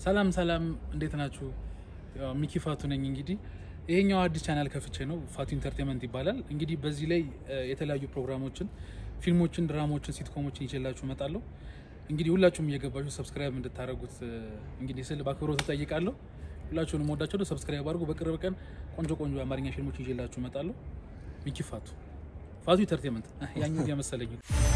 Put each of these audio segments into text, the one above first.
ሰላም ሰላም፣ እንዴት ናችሁ? ያው ሚኪ ፋቱ ነኝ። እንግዲህ ይሄኛው አዲስ ቻናል ከፍቼ ነው፣ ፋቱ ኢንተርቴንመንት ይባላል። እንግዲህ በዚህ ላይ እ፣ የተለያዩ ፕሮግራሞችን፣ ፊልሞችን፣ ድራማዎችን፣ ሲትኮሞችን ይዤላችሁ እመጣለሁ። እንግዲህ ሁላችሁም እየገባችሁ ሰብስክራይብ እንድታደርጉት እ፣ እንግዲህ ስል በአክብሮት እጠይቃለሁ። ሁላችሁንም ወዳቸው ሰብስክራይብ አድርጉ። በቅርብ ቀን ቆንጆ ቆንጆ የአማርኛ ፊልሞች ይዤላችሁ እመጣለሁ። ሚኪ ፋቱ ፋቱ ኢንተርቴንመንት ያኛው የመሰለኝ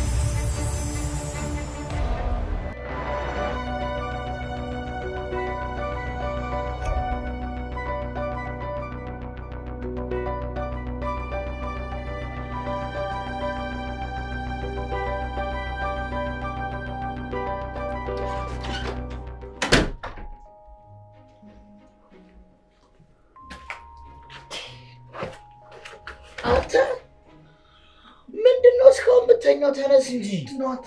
አንተ ምንድን ነው እስካሁን ብተኛው? ተነስ እንጂ ናት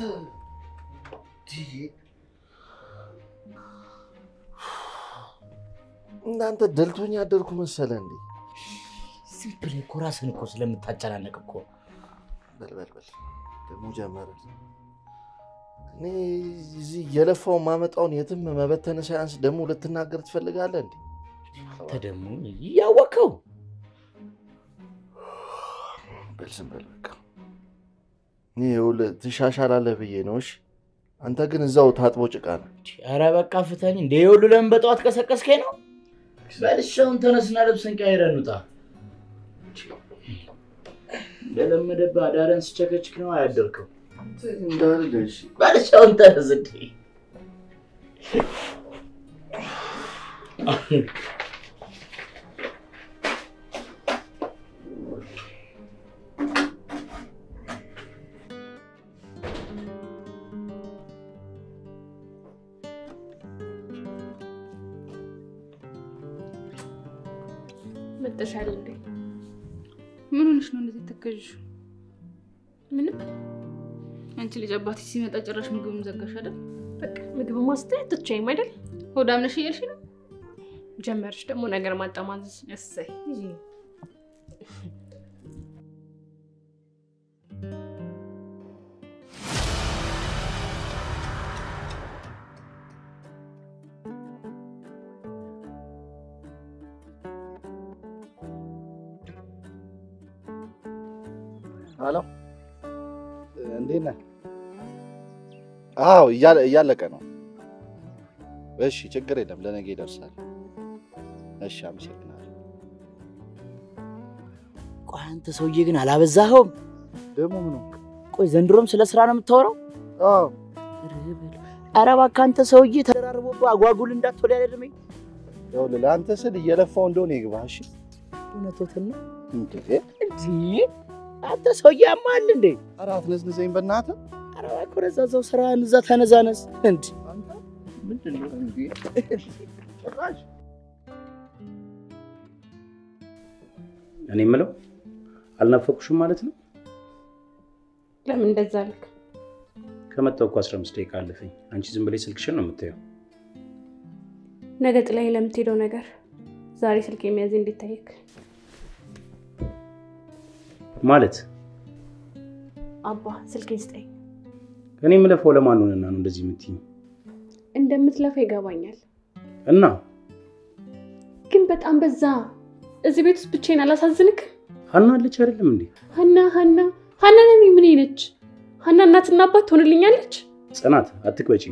እናንተ ደልቶኝ ያደርኩ መሰለ እንዴ? ዝም ብለህ እኮ ራስህን እኮ ስለምታጨናነቅ እኮ በልበልበል ደግሞ ጀመረ። እኔ እዚህ እየለፋው ማመጣውን የትም መበተን ሳያንስ ደግሞ ልትናገር ትፈልጋለህ እንዴ? አንተ ደግሞ እያወቅኸው በል ዝም በል በቃ። እኔ ይኸውልህ ትሻሻላለህ ብዬ ነው። እሺ አንተ ግን እዛው ታጥቦ ጭቃ ነው። ኧረ በቃ ፍታኝ። እንደ የሁሉ ለምን በጠዋት ቀሰቀስከኝ ነው? በልሻውን ተነስና ልብስን ቀይረን እንውጣ። እንደለመደብህ አዳረን ስቸከችክ ነው አያደርከው። እንዳለ እሺ በልሻውን ተነስ እንዴ! መጠሻል እንዴ? ምን ሆነሽ ነው እንደዚህ ተከዥው? ምንም። አንቺ ልጅ አባትሽ ሲመጣ ጭራሽ ምግቡን ዘጋሽ አይደል? በቃ ምግብ ማስተያየት ትቻይም አይደል? ሆዳም ነሽ እያልሽ ነው? ጀመርሽ ደግሞ ነገር ማጠማዘዝ። እሰይ ሄሎ እንዴት ነህ? አዎ እያለ- እያለቀ ነው። እሺ ችግር የለም ለነገ ይደርሳል። እሺ አመሰግናለሁ። ቆይ አንተ ሰውዬ ግን አላበዛኸውም? ደግሞ ምኑ? ቆይ ዘንድሮም ስለ ስራ ነው የምታወራው? አዎ ኧረ እባክህ አንተ ሰውዬ ተደራርቦብህ አጓጉል እንዳትወድ ያደርመኝ። ይኸውልህ ለአንተ ስል እየለፋው እንደሆነ ይግባህ። እሺ እውነቶትን ነው እንዴ እንዲህ አንተ ሰውዬ ያማል እንዴ? ኧረ አትነዝንዘኝ በእናትህ። ኧረ እባክህ ወደዛ እዛው ስራህን እዛ ተነዛነስ። እንዲ አንተ ምንድን ነው እንዴ? ጭራሽ እኔ የምለው አልናፈቁሽም ማለት ነው? ለምን እንደዛ አልክ? ከመጣሁ እኮ 15 ደቂቃ አለፈኝ። አንቺ ዝም ብለሽ ስልክሽን ነው የምታየው። ነገ ጥላኝ ለምትሄደው ነገር ዛሬ ስልክ የሚያዝ እንዴት ታየክ? ማለት አባ ስልኬን ስጠኝ። እኔ የምለፈው ለማን ሆነና ነው እንደዚህ የምትይኝ? እንደምትለፋ ይገባኛል፣ እና ግን በጣም በዛ። እዚህ ቤት ውስጥ ብቻዬን አላሳዝንክ? ሀና አለች አይደለም እንዴ? ሀና ሀና ሀና ነኝ ምን ነች? ሀና እናትና አባት ትሆንልኛለች? ጽናት አትቅበጪ።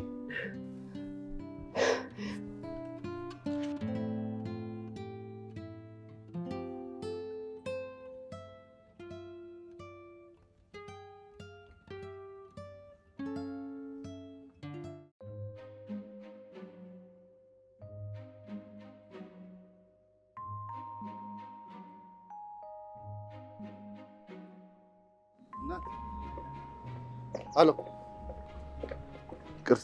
እናት አሎ፣ ይቅርታ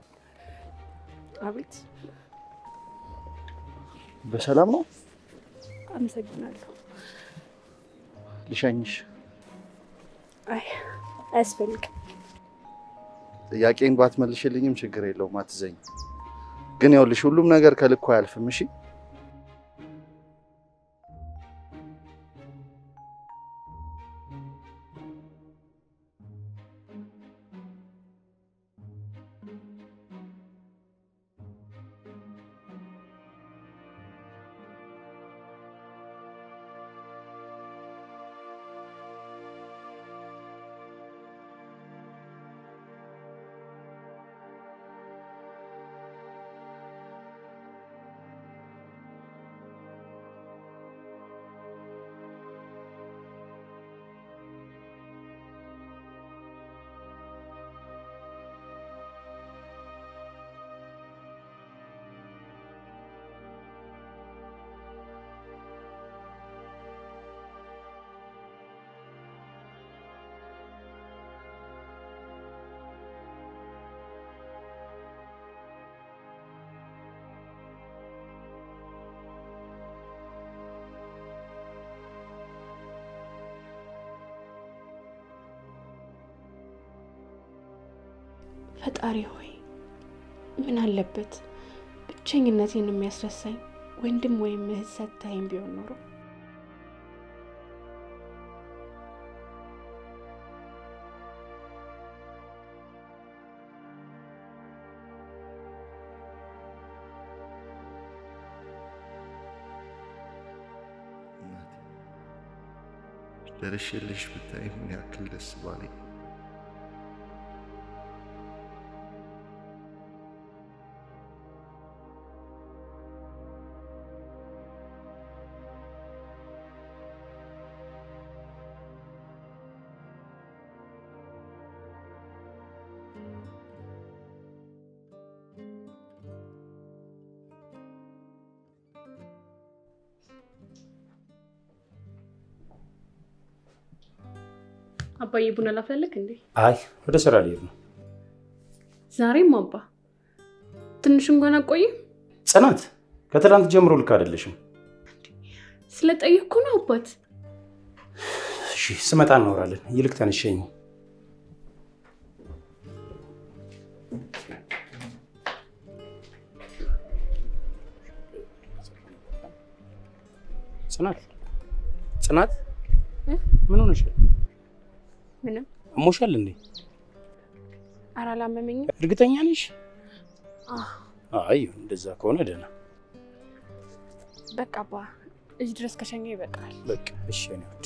አቤት። በሰላም ነው? አመሰግናለሁ። ልሸኝሽ። አይ አያስፈልግም። ጥያቄን ባትመልሽልኝም ችግር የለውም፣ አትዘኝ። ግን ይኸውልሽ ሁሉም ነገር ከልኩ አያልፍም። እሺ ፈጣሪ ሆይ ምን አለበት ብቸኝነቴን የሚያስረሳኝ ወንድም ወይም እህት ሰጥተኸኝ ቢሆን ኖሮ። ደርሼልሽ ብታይ ምን ያክል ደስ ባለኝ። አባዬ ቡና ላፍላለክ እንዴ? አይ ወደ ስራ ልሄድ ነው። ዛሬም አባ ትንሽ እንኳን አቆይም። ጽናት ከትላንት ጀምሮ ልክ አይደለሽም። ስለጠየቅኩ ነው አባት። እሺ ስመጣ እናወራለን። ይልቅ ተነሸኝ። ጽናት ጽናት እ? ምን ሆነሻል? ምንም አሞሻል እንዴ? ኧረ አላመመኝም። እርግጠኛ ነሽ? አህ፣ አይ እንደዛ ከሆነ ደህና። በቃ አባ እዚህ ድረስ ከሸኘ ይበቃል። በቃ እሺ የኔ ውድ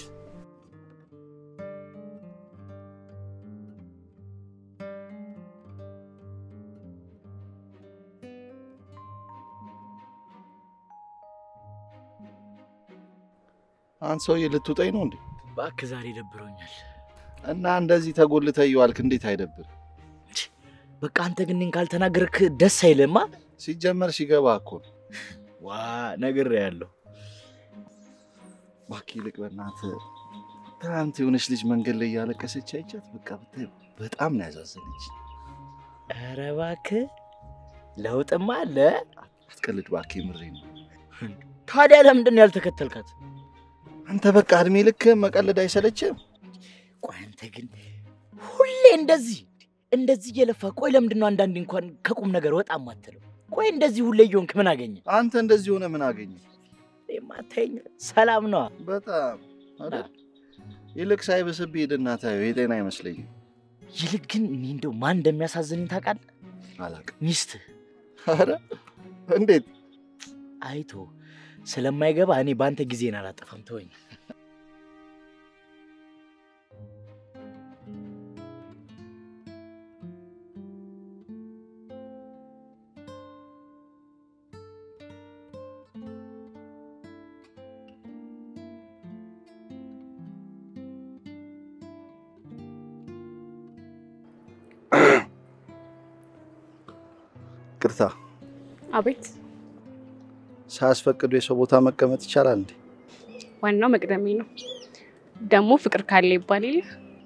አንተ ሰውዬ ልትውጠኝ ነው እንዴ? እባክህ ዛሬ ደብሮኛል። እና እንደዚህ ተጎልተህ እየዋልክ እንዴት አይደብር? በቃ አንተ ግን እኔን ካልተናገርክ ደስ አይልማ። ሲጀመር ሲገባ እኮ ነው። ዋ ነግሬሃለሁ። እባክህ ይልቅ በእናትህ ትናንት የሆነች ልጅ መንገድ ላይ እያለቀሰች አይቻት፣ በቃ ብታይ በጣም ነው ያዛዘነች። ኧረ እባክህ ለውጥማ አለ። አትቀልድ እባክህ፣ የምሬን ነው። ታዲያ ለምንድን ነው ያልተከተልካት? አንተ በቃ እድሜ ልክ መቀለድ አይሰለችም? ቆይ አንተ ግን ሁሌ እንደዚህ እንደዚህ እየለፋ ቆይ ለምንድን ነው አንዳንዴ እንኳን ከቁም ነገር ወጣ ማትለው? ቆይ እንደዚህ ሁሌ እየሆንክ ምን አገኘ? አንተ እንደዚህ ሆነ ምን አገኘ? የማታየኝ ሰላም ነዋ። በጣም አይደል? ይልቅ ሳይብስብህ ሂድና ታየው፣ የጤና አይመስለኝም። ይልቅ ግን እኔ እንደው ማን እንደሚያሳዝንኝ ታውቃለህ? አላውቅም። ሚስትህ ኧረ እንዴት አይቶ ስለማይገባ እኔ በአንተ ጊዜን አላጠፋም። ተወኝ። ቅርታ አቤት። ሳያስፈቅዱ የሰው ቦታ መቀመጥ ይቻላል እንዴ? ዋናው መቅደሜ ነው። ደግሞ ፍቅር ካለ ይባል የለ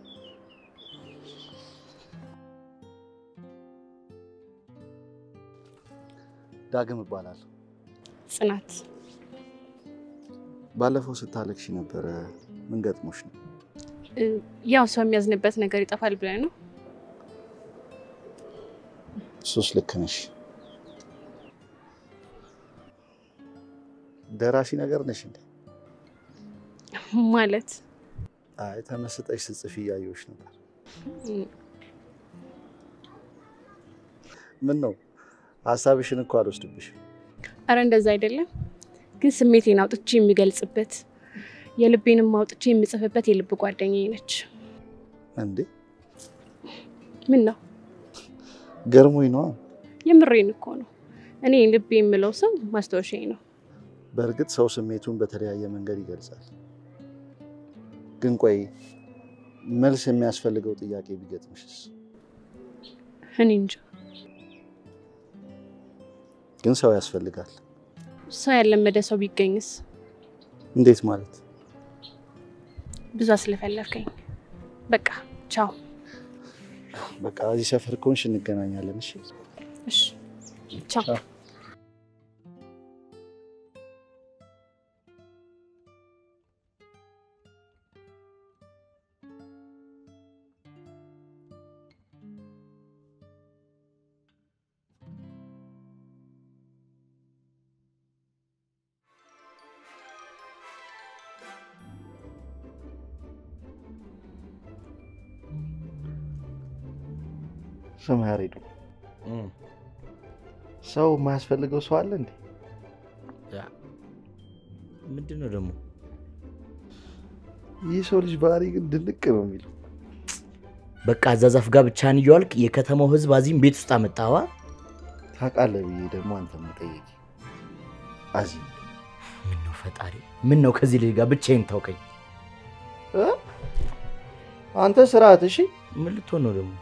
ዳግም እባላለሁ። ጽናት ባለፈው ስታለቅሺ ነበረ። ምን ገጥሞሽ ነው? እ፣ ያው ሰው የሚያዝንበት ነገር ይጠፋል ብለህ ነው። ሱስ ልክ ነሽ። ደራሲ ነገር ነሽ እንዴ? ማለት አይ ተመስጠሽ ስጽፊ እያየሁሽ ነበር። እ፣ ምን ነው ሀሳብሽን እኮ አልወስድብሽም። አረ እንደዛ አይደለም፣ ግን ስሜቴን አውጥቼ የሚገልጽበት የልቤንም አውጥቼ የምጽፍበት የልብ ጓደኛዬ ነች። እንዴ ምን ነው ገርሞኝ ነዋ። የምሬን እኮ ነው። እኔ ልቤ የምለው ሰው ማስታወሻዬ ነው። በእርግጥ ሰው ስሜቱን በተለያየ መንገድ ይገልጻል። ግን ቆይ መልስ የሚያስፈልገው ጥያቄ ቢገጥምሽስ? እኔ እንጃ ግን ሰው ያስፈልጋል። ሰው ያለመደ ሰው ቢገኝስ? እንዴት ማለት? ብዙ አስለፈለፍከኝ። በቃ ቻው። በቃ እዚህ ሰፈር ከሆንሽ እንገናኛለን። እሺ እሺ ቻው። ቻው። ስም ያሬዱ ሰው የማያስፈልገው ሰው አለ እንዴ? ምንድን ነው ደግሞ? ይህ ሰው ልጅ ባህሪ ግን ድንቅ ነው የሚለው። በቃ አዛዛፍ ጋር ብቻህን እየዋልክ የከተማው ህዝብ አዚም ቤት ውስጥ አመጣዋ። ታውቃለህ ብዬ ደግሞ አንተ መጠየቅ አዚም ምን ነው ፈጣሪ፣ ምን ነው ከዚህ ልጅ ጋር ብቻዬን ታውቀኝ። እ? አንተ ስርዓት እሺ። ምን ልትሆን ነው ደግሞ?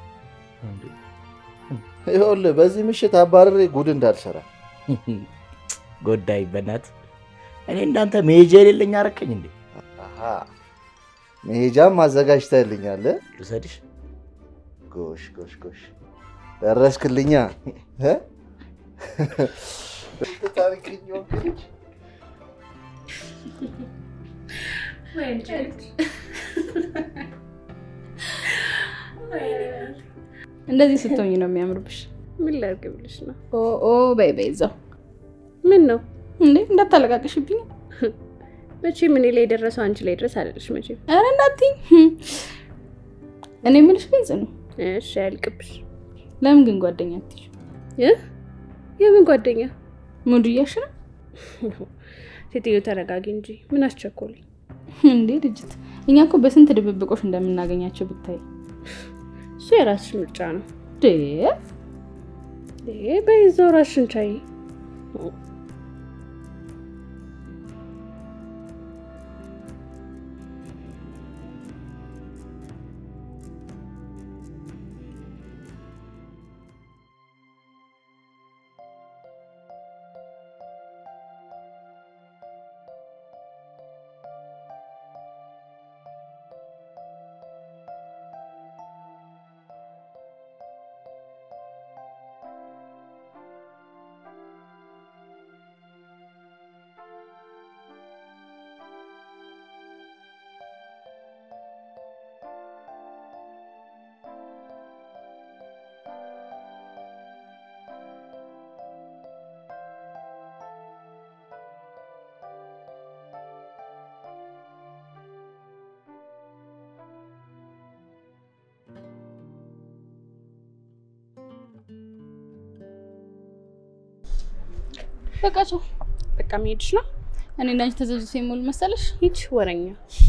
ይኸውልህ በዚህ ምሽት አባረሬ ጉድ እንዳልሰራ ጎዳይ በናት እኔ እንዳንተ መሄጃ የሌለኝ አረከኝ እንዴ? አሃ፣ መሄጃም አዘጋጅተህልኛል። እ? ልውሰድሽ? ጎሽ ጎሽ ጎሽ ደረስክልኛ። እ? ታሪክኝ ወንድ ልጅ እንደዚህ ስትሆኝ ነው የሚያምርብሽ። ምን ላድርግ ብልሽ ነው? ኦ ኦ በይ በይ እዛው ምን ነው እንዴ እንዳታለቃቅሽብኝ። መቼም እኔ ላይ የደረሰው አንቺ ላይ ድረስ አለልሽ መቼም። ኧረ እንዳትዪ። እኔ የምልሽ ግን ጽኑ፣ እሺ አያልቅብሽ። ለምን ግን ጓደኛ አትይዥ? እ? የምን ጓደኛ ሙድ እያልሽ ነው ሴትዮ? ተረጋጊ እንጂ ምን አስቸኮለኝ? እንዴ ልጅት። እኛ እኮ በስንት ድብብቆሽ እንደምናገኛቸው ብታይ። እሱ የራስሽ ምርጫ ነው። ዴ እ፣ በይዘው ራስሽን ቻይ። በቃ ቻው። በቃ መሄድሽ ነው? እኔ እና አንቺ ተዘዙ የሞል መሰለሽ? ሂጅ ወረኛ።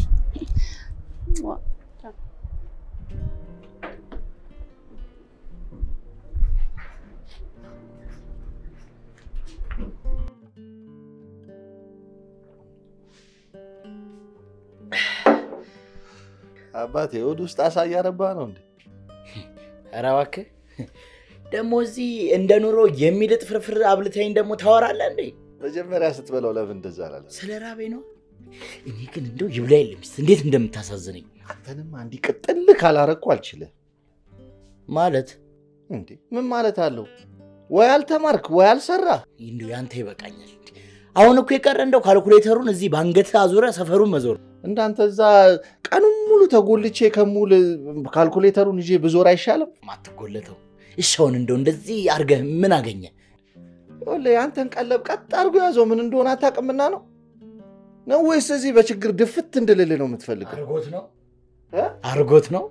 አባቴ ወደ ውስጥ አሳ እያረባ ነው እንዴ? ኧረ እባክህ ደግሞ እዚህ እንደ ኑሮ የሚልጥ ፍርፍር አብልተኝ ደግሞ ታወራለህ እንዴ? መጀመሪያ ስትበላው ለምን እንደዛ አላለ? ስለ ራቤ ነው። እኔ ግን እንደው ይብላ የለም እንዴት እንደምታሳዝነኝ አንተንም አንዲ ቅጥል ካላረኩ አልችልም። ማለት እንዴ ምን ማለት አለው? ወይ አልተማርክ ወይ አልሰራ። እንዲሁ ያንተ ይበቃኛል። አሁን እኮ የቀረ እንደው ካልኩሌተሩን እዚህ በአንገት አዙረ ሰፈሩን መዞር እንዳንተ እዛ ቀኑን ሙሉ ተጎልቼ ከሙል ካልኩሌተሩን ይዤ ብዞር አይሻልም? ማትጎለተው እሻውን እንደው እንደዚህ አርገህ ምን አገኘ? ይኸውልህ የአንተን ቀለብ ቀጥ አድርጎ ያዘው ምን እንደሆነ አታውቅምና ነው ነው ወይስ እዚህ በችግር ድፍት እንድልል ነው የምትፈልገው? አርጎት ነው እ? አርጎት ነው።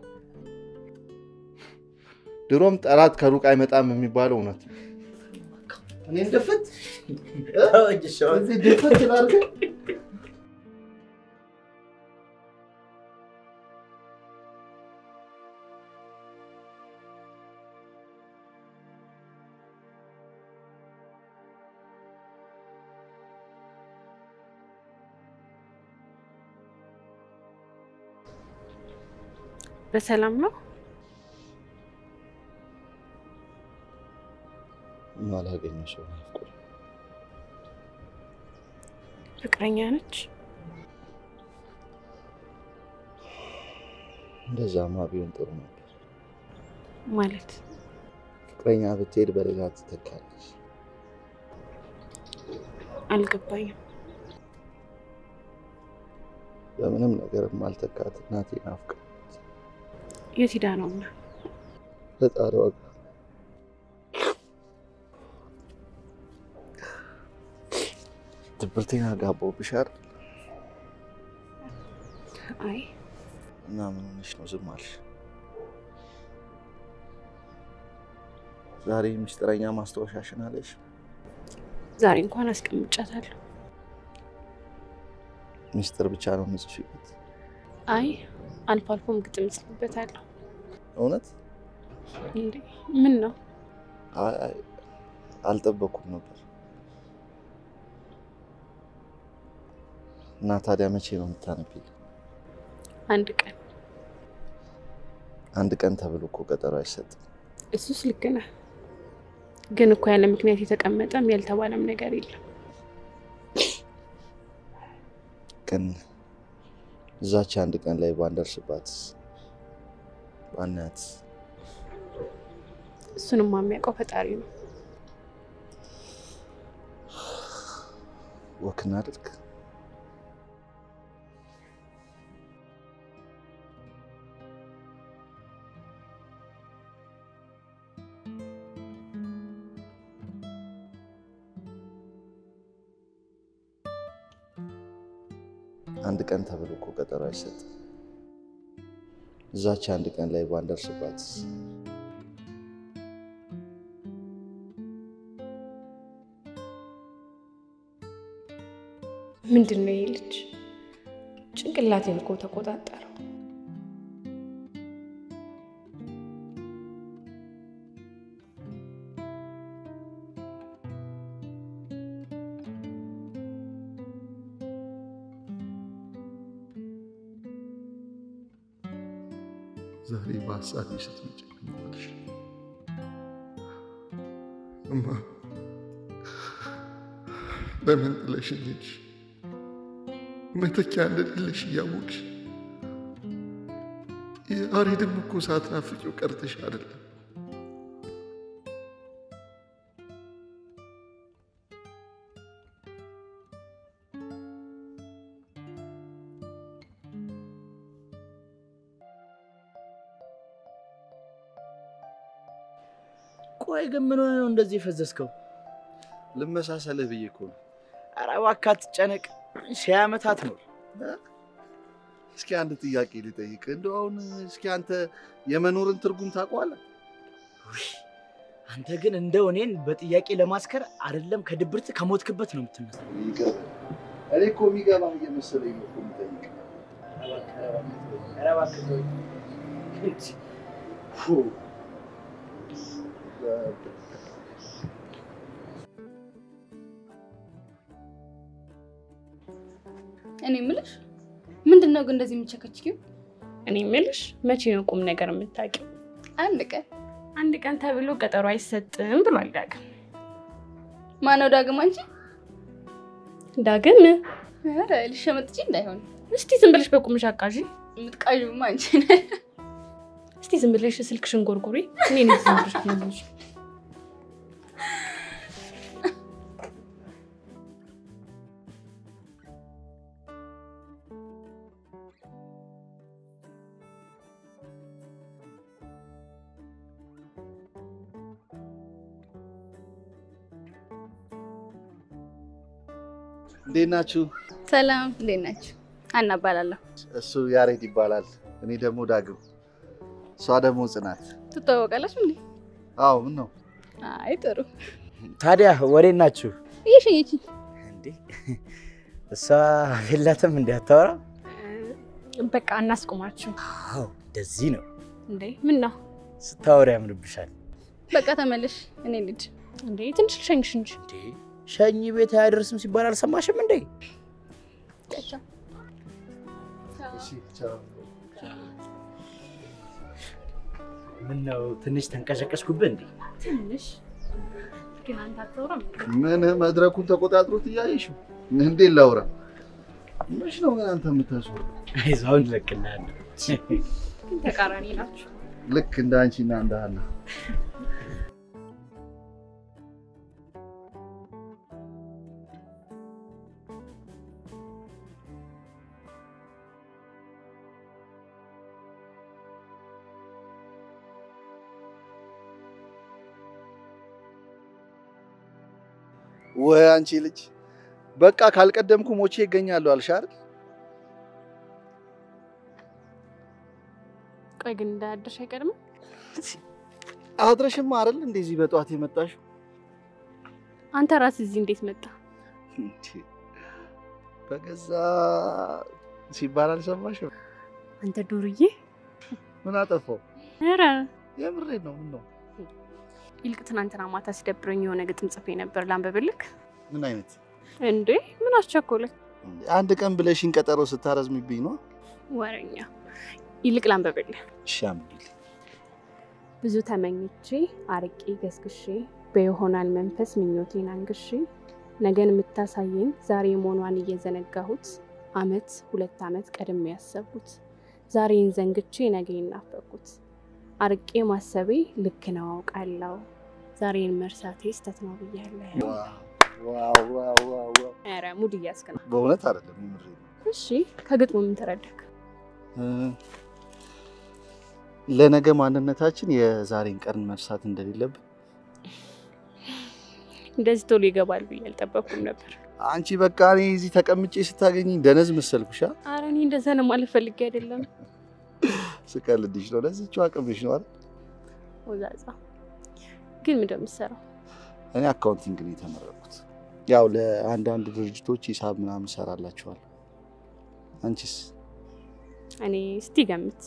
ድሮም ጠላት ከሩቅ አይመጣም የሚባለው እውነት ነው። እኔን ድፍት እዚህ ድፍት ላድርግ? በሰላም ነው? ማላገኘ ሰው ናፍቆኝ ፍቅረኛ ነች? እንደዛማ ቢሆን ጥሩ ነበር። ማለት ፍቅረኛ ብትሄድ በሌላ ትተካለች። አልገባኝም። በምንም ነገር ማልተካት እናቴ ናፍቃ የት ሄዳ ነውና? ፈጣሪዋ ጋር ድብርቴን አጋባሁብሽ አይደል? አይ እና ምን ሆነሽ ነው ዝም አልሽ? ዛሬ ምስጢረኛ ማስታወሻሽን አለሽ? ዛሬ እንኳን አስቀምጫታለሁ። ምስጢር ብቻ ነው የምጽፊበት? አይ አልፎ አልፎም ግጥም እጽፍበታለሁ። እውነት? እንዴ ምን ነው? አይ አይ፣ አልጠበኩም ነበር። እና ታዲያ መቼ ነው የምታነቢልኝ? አንድ ቀን አንድ ቀን ተብሎ እኮ ቀጠሮ አይሰጥም። እሱስ ልክ ነህ። ግን እኮ ያለ ምክንያት የተቀመጠም ያልተባለም ነገር የለም። ግን እዛች አንድ ቀን ላይ ባንደርስባት ባናያት እሱንማ የሚያውቀው ፈጣሪ ነው። ወክ እናድርግ። አንድ ቀን ተብሎ እኮ ቀጠሮ አይሰጥም። እዛች አንድ ቀን ላይ ባንደርስባት ምንድን ነው ይሄ ልጅ? ጭንቅላቴን እኮ ተቆጣጠረው። ዛሬ በሀሳቤ ስትመጪ እማ ለምን ጥለሽኝ ሄድሽ? መተኪያ እንደሌለሽ እያወቅሽ ያሬድም እኮ ሳትናፍቂው ቀርተሽ አይደለም። ቆይ ግን ምን ሆነ ነው እንደዚህ የፈዘዝከው? ልመሳሰልህ ብዬ እኮ ነው። ኧረ እባክህ አትጨነቅ። ሺህ ዓመት አትኖር። እስኪ አንድ ጥያቄ ልጠይቅ። እንደው አሁን እስኪ አንተ የመኖርን ትርጉም ታውቀዋለህ? ውይ፣ አንተ ግን እንደው እኔን በጥያቄ ለማስከር አይደለም ከድብርት ከሞትክበት ነው የምትመስለው። ይገባል። እኔ እኮ የሚገባህ እየመሰለኝ ነው እኮ የምጠይቅ። ኧረ እባክህ ተወኝ። ፉ። እኔ የምልሽ ምንድን ነው ግን እንደዚህ የምቸከችኪው? እኔ የምልሽ መቼ ነው ቁም ነገር የምታውቂው? አንድ ቀን አንድ ቀን ተብሎ ቀጠሮ አይሰጥም ብሏል ዳግም። ማነው ዳግም? አንቺ? ዳግም ኧረ ልሸመጥቼ እንዳይሆን እስቲ ዝም ብለሽ በቁምሽ አቃዢ። የምትቃዥማ አንቺ ነሽ። እስቲ ዝም ብለሽ ስልክሽን ጎርጉሪ። እኔ ነኝ ዝም ብለሽ ትመልሽ። እንዴት ናችሁ? ሰላም፣ እንዴት ናችሁ? አና እባላለሁ። እሱ ያሬድ ይባላል። እኔ ደግሞ ዳግም፣ እሷ ደግሞ ጽናት። ትተዋወቃላችሁ እንዴ? አዎ ምን ነው አይ ጥሩ። ታዲያ ወዴት ናችሁ እየሸኘችኝ እንዴ? እሷ የላትም እንዲ አታወራ? በቃ እናስቆማችሁ አዎ እንደዚህ ነው እንዴ። ምን ነው ስታወሪ ያምርብሻል። በቃ ተመለሽ። እኔ ልጅ እንዴ? ትንሽ ልሸኝሽ እንጂ እንዴ ሸኝ ቤት አያደርስም ሲባል አልሰማሽም እንዴ? ምን ነው ትንሽ ተንቀሸቀሽኩብህ እንዴ? ትንሽ ግን አንተ አታወራም። ምን መድረኩን ተቆጣጥሮት እያየሽው እንዴት ላውራ? መች ነው ግን አንተ የምታስወው? አይዞህ አሁን እለቅልሃለሁ። ግን ተቃራኒ ናችሁ። ልክ እንደ አንቺና እንደ ሀና ወይ አንቺ ልጅ በቃ ካልቀደምኩ ሞቼ ይገኛሉ አልሽ አይደል? ቆይ ግን እንዳያደርሽ አይቀድምም? አድረሽማ አይደል እንደዚህ በጠዋት የመጣሽው? አንተ ራስህ እዚህ እንዴት መጣ? እንዴ፣ በገዛ ሲባል አልሰማሽም? አንተ ዱርዬ! ምን አጠፋው? ኧረ የምሬን ነው። ምን ነው? ይልቅ ትናንትና ማታ ሲደብረኝ የሆነ ግጥም ጽፌ ነበር ላንብብልክ? ምን አይነት እንዴ ምን አስቸኮለኝ? አንድ ቀን ብለሽኝ ቀጠሮ ስታረዝሚብኝ ነው። ወረኛ። ይልቅ ላንብብልህ። እሺ አንብቢልኝ። ብዙ ተመኝቼ አርቄ ገስግሼ በይሆናል መንፈስ ምኞቴን አንግሼ ነገን የምታሳየኝ ዛሬ መሆኗን እየዘነጋሁት አመት ሁለት አመት ቀድሜ ያሰብኩት ዛሬን ዘንግቼ ነገን ናፈኩት አርቄ ማሰቤ ልክ ነው አውቃለሁ ዛሬን መርሳቴ ስተት ነው ብያለሁ። ዋው ዋው ዋው ዋው! ኧረ ሙድ እያስክ ነው። በእውነት አይደለም የምሬን ነው። እሺ ከግጥሙ ምን ተረዳክ? እ፣ ለነገ ማንነታችን የዛሬን ቀን መርሳት እንደሌለብን እንደዚህ ቶሎ ይገባል ብዬ አልጠበቅኩም ነበር። አንቺ በቃ እኔ እዚህ ተቀምጬ ስታገኝ ደነዝ መሰልኩሻ? ኧረ እኔ እንደዛ ነው ማለት ፈልጌ አይደለም። ስቀልድሽ ነው። ለዚህችው አቅምሽ ነው አይደል? ወዛዛ ግን ምንድን ነው የምትሰራው? እኔ አካውንቲንግ ነው የተመረኩት። ያው ለአንዳንድ ድርጅቶች ሂሳብ ምናምን እሰራላችኋለሁ። አንቺስ? እኔ እስቲ ገምት።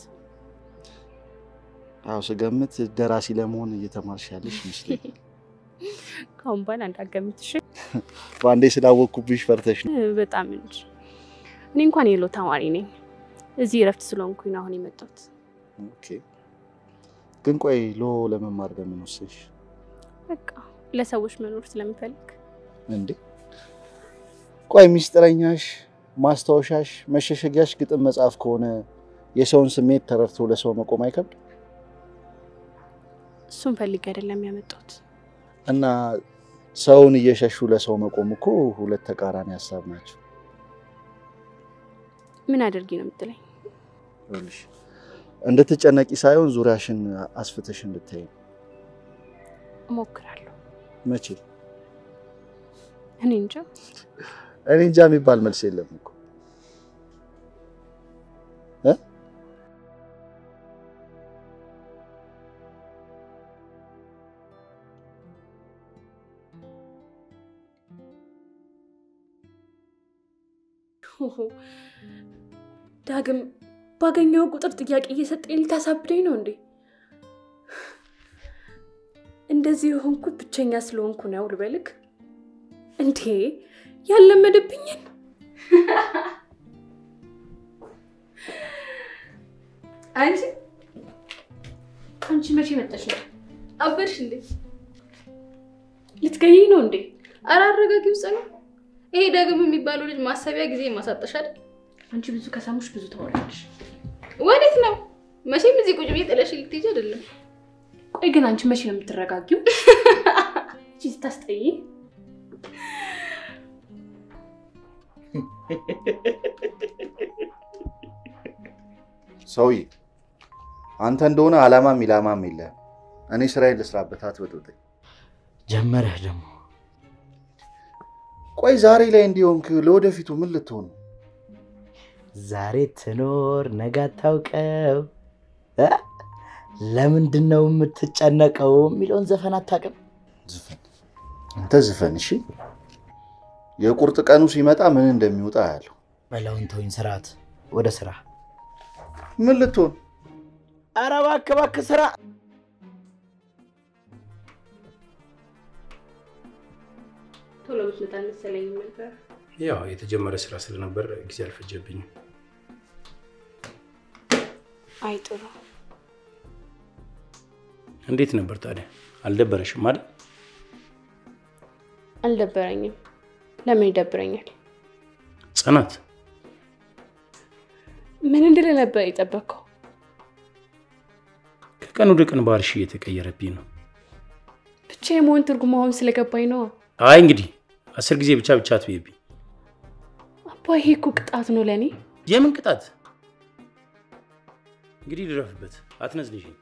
አዎ ስገምት ደራሲ ለመሆን እየተማርሽ ያለሽ ይመስለኛል። ካሁን በኋላ እንዳገምትሽ በአንዴ ስላወቅኩብሽ ፈርተሽ ነው። በጣም እንጂ። እኔ እንኳን የሎ ተማሪ ነኝ። እዚህ እረፍት ስለሆንኩኝ ነው አሁን የመጣሁት። ኦኬ። ግን ቆይ ሎ ለመማር ለምን ወሰንሽ በቃ ለሰዎች መኖር ስለምፈልግ እንዴ? ቆይ ሚስጥረኛሽ፣ ማስታወሻሽ፣ መሸሸጊያሽ ግጥም መጽሐፍ ከሆነ የሰውን ስሜት ተረድቶ ለሰው መቆም አይከብድ እሱን ፈልጌ አይደለም ያመጣሁት። እና ሰውን እየሸሹ ለሰው መቆም እኮ ሁለት ተቃራኒ ሀሳብ ናቸው። ምን አድርጊ ነው የምትለኝ? ይኸውልሽ እንድትጨነቂ ሳይሆን ዙሪያሽን አስፍተሽ እንድታይ ነው። እሞክራለሁ። መቼ? እኔ እንጃ። እኔ እንጃ የሚባል መልስ የለም እኮ እ ሆሆ፣ ዳግም ባገኘው ቁጥር ጥያቄ እየሰጠኝ ልታሳብደኝ ነው እንዴ? እንደዚህ የሆንኩት ብቸኛ ስለሆንኩ ነው ልበልክ እንዴ? ያለመደብኝን አንቺ አንቺ መቼ መጣሽ ነው? አበድሽ እንዴ? ልትገይኝ ነው እንዴ? ኧረ አረጋጊው ጽኑ። ይሄ ዳግም የሚባለው ልጅ ማሰቢያ ጊዜ ማሳጠሽ አይደል? አንቺ ብዙ ከሳሙሽ ብዙ ታወራለሽ። ወዴት ነው? መቼም እዚህ ቁጭ ብዬ ጥለሽ ልትሄጂ አይደለም። ቆይ ግን አንቺ መቼ ነው የምትረጋጊው? እቺ ስታስጠይ ሰውዬ አንተ እንደሆነ አላማም ኢላማም የለህም። እኔ ስራዬን ልስራበት፣ አትበጥብጠኝ። ጀመረህ ደግሞ ቆይ ዛሬ ላይ እንዲሆንክ ለወደፊቱ ምን ልትሆን ነው? ዛሬ ትኖር ነገ አታውቀው እ? ለምንድን ነው የምትጨነቀው የሚለውን ዘፈን አታውቅም? ዝፈን አንተ ዝፈን። እሺ የቁርጥ ቀኑ ሲመጣ ምን እንደሚወጣ ያለው በለውን ተወኝ፣ ስርዓት ወደ ስራ። ምን ልትሆን ኧረ እባክህ እባክህ ስራ ቶሎ ብትመጣ አልመሰለኝም ነበር። ያው የተጀመረ ስራ ስለነበር ጊዜ አልፈጀብኝም። አይ ጥሩ። እንዴት ነበር ታዲያ? አልደበረሽም አይደል? አልደበረኝም። ለምን ይደብረኛል? ጽናት ምን እንድል ነበር የጠበቅከው? ከቀን ወደ ቀን ባህሪሽ እየተቀየረብኝ ነው። ብቻ የመሆን ትርጉም አሁን ስለገባኝ ነው። አይ እንግዲህ አስር ጊዜ ብቻ ብቻ አትበይብኝ። አባ ይሄ እኮ ቅጣት ነው ለእኔ። የምን ቅጣት? እንግዲህ ልረፍበት፣ አትነዝልሽኝ።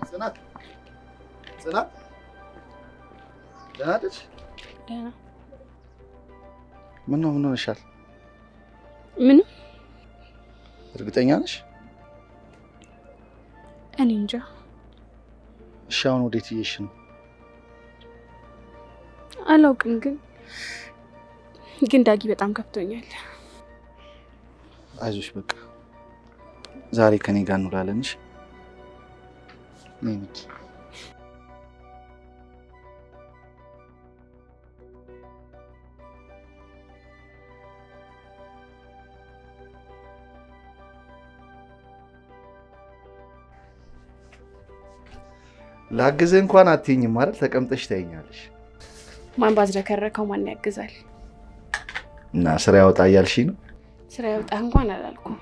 ጽናት ጽናት ደህና ነሽ? ደህና ምን ነው ምን ሆነሻል? ምንም እርግጠኛ ነሽ? እኔ እንጃ። እሺ አሁን ወዴት እየሽ ነው? አላውቅም፣ ግን ግን ዳጊ በጣም ከፍቶኛል። አይዞሽ በቃ ዛሬ ከኔ ጋር እንውላለን። እሺ ነይ ሚኪ። ላግዝህ እንኳን አትይኝም ማለት ተቀምጠሽ ታይኛለሽ ማን ባዝረከረከው ማን ያግዛል? እና ስራ ያወጣ እያልሽ ነው? ስራ ያውጣህ እንኳን አላልኩም።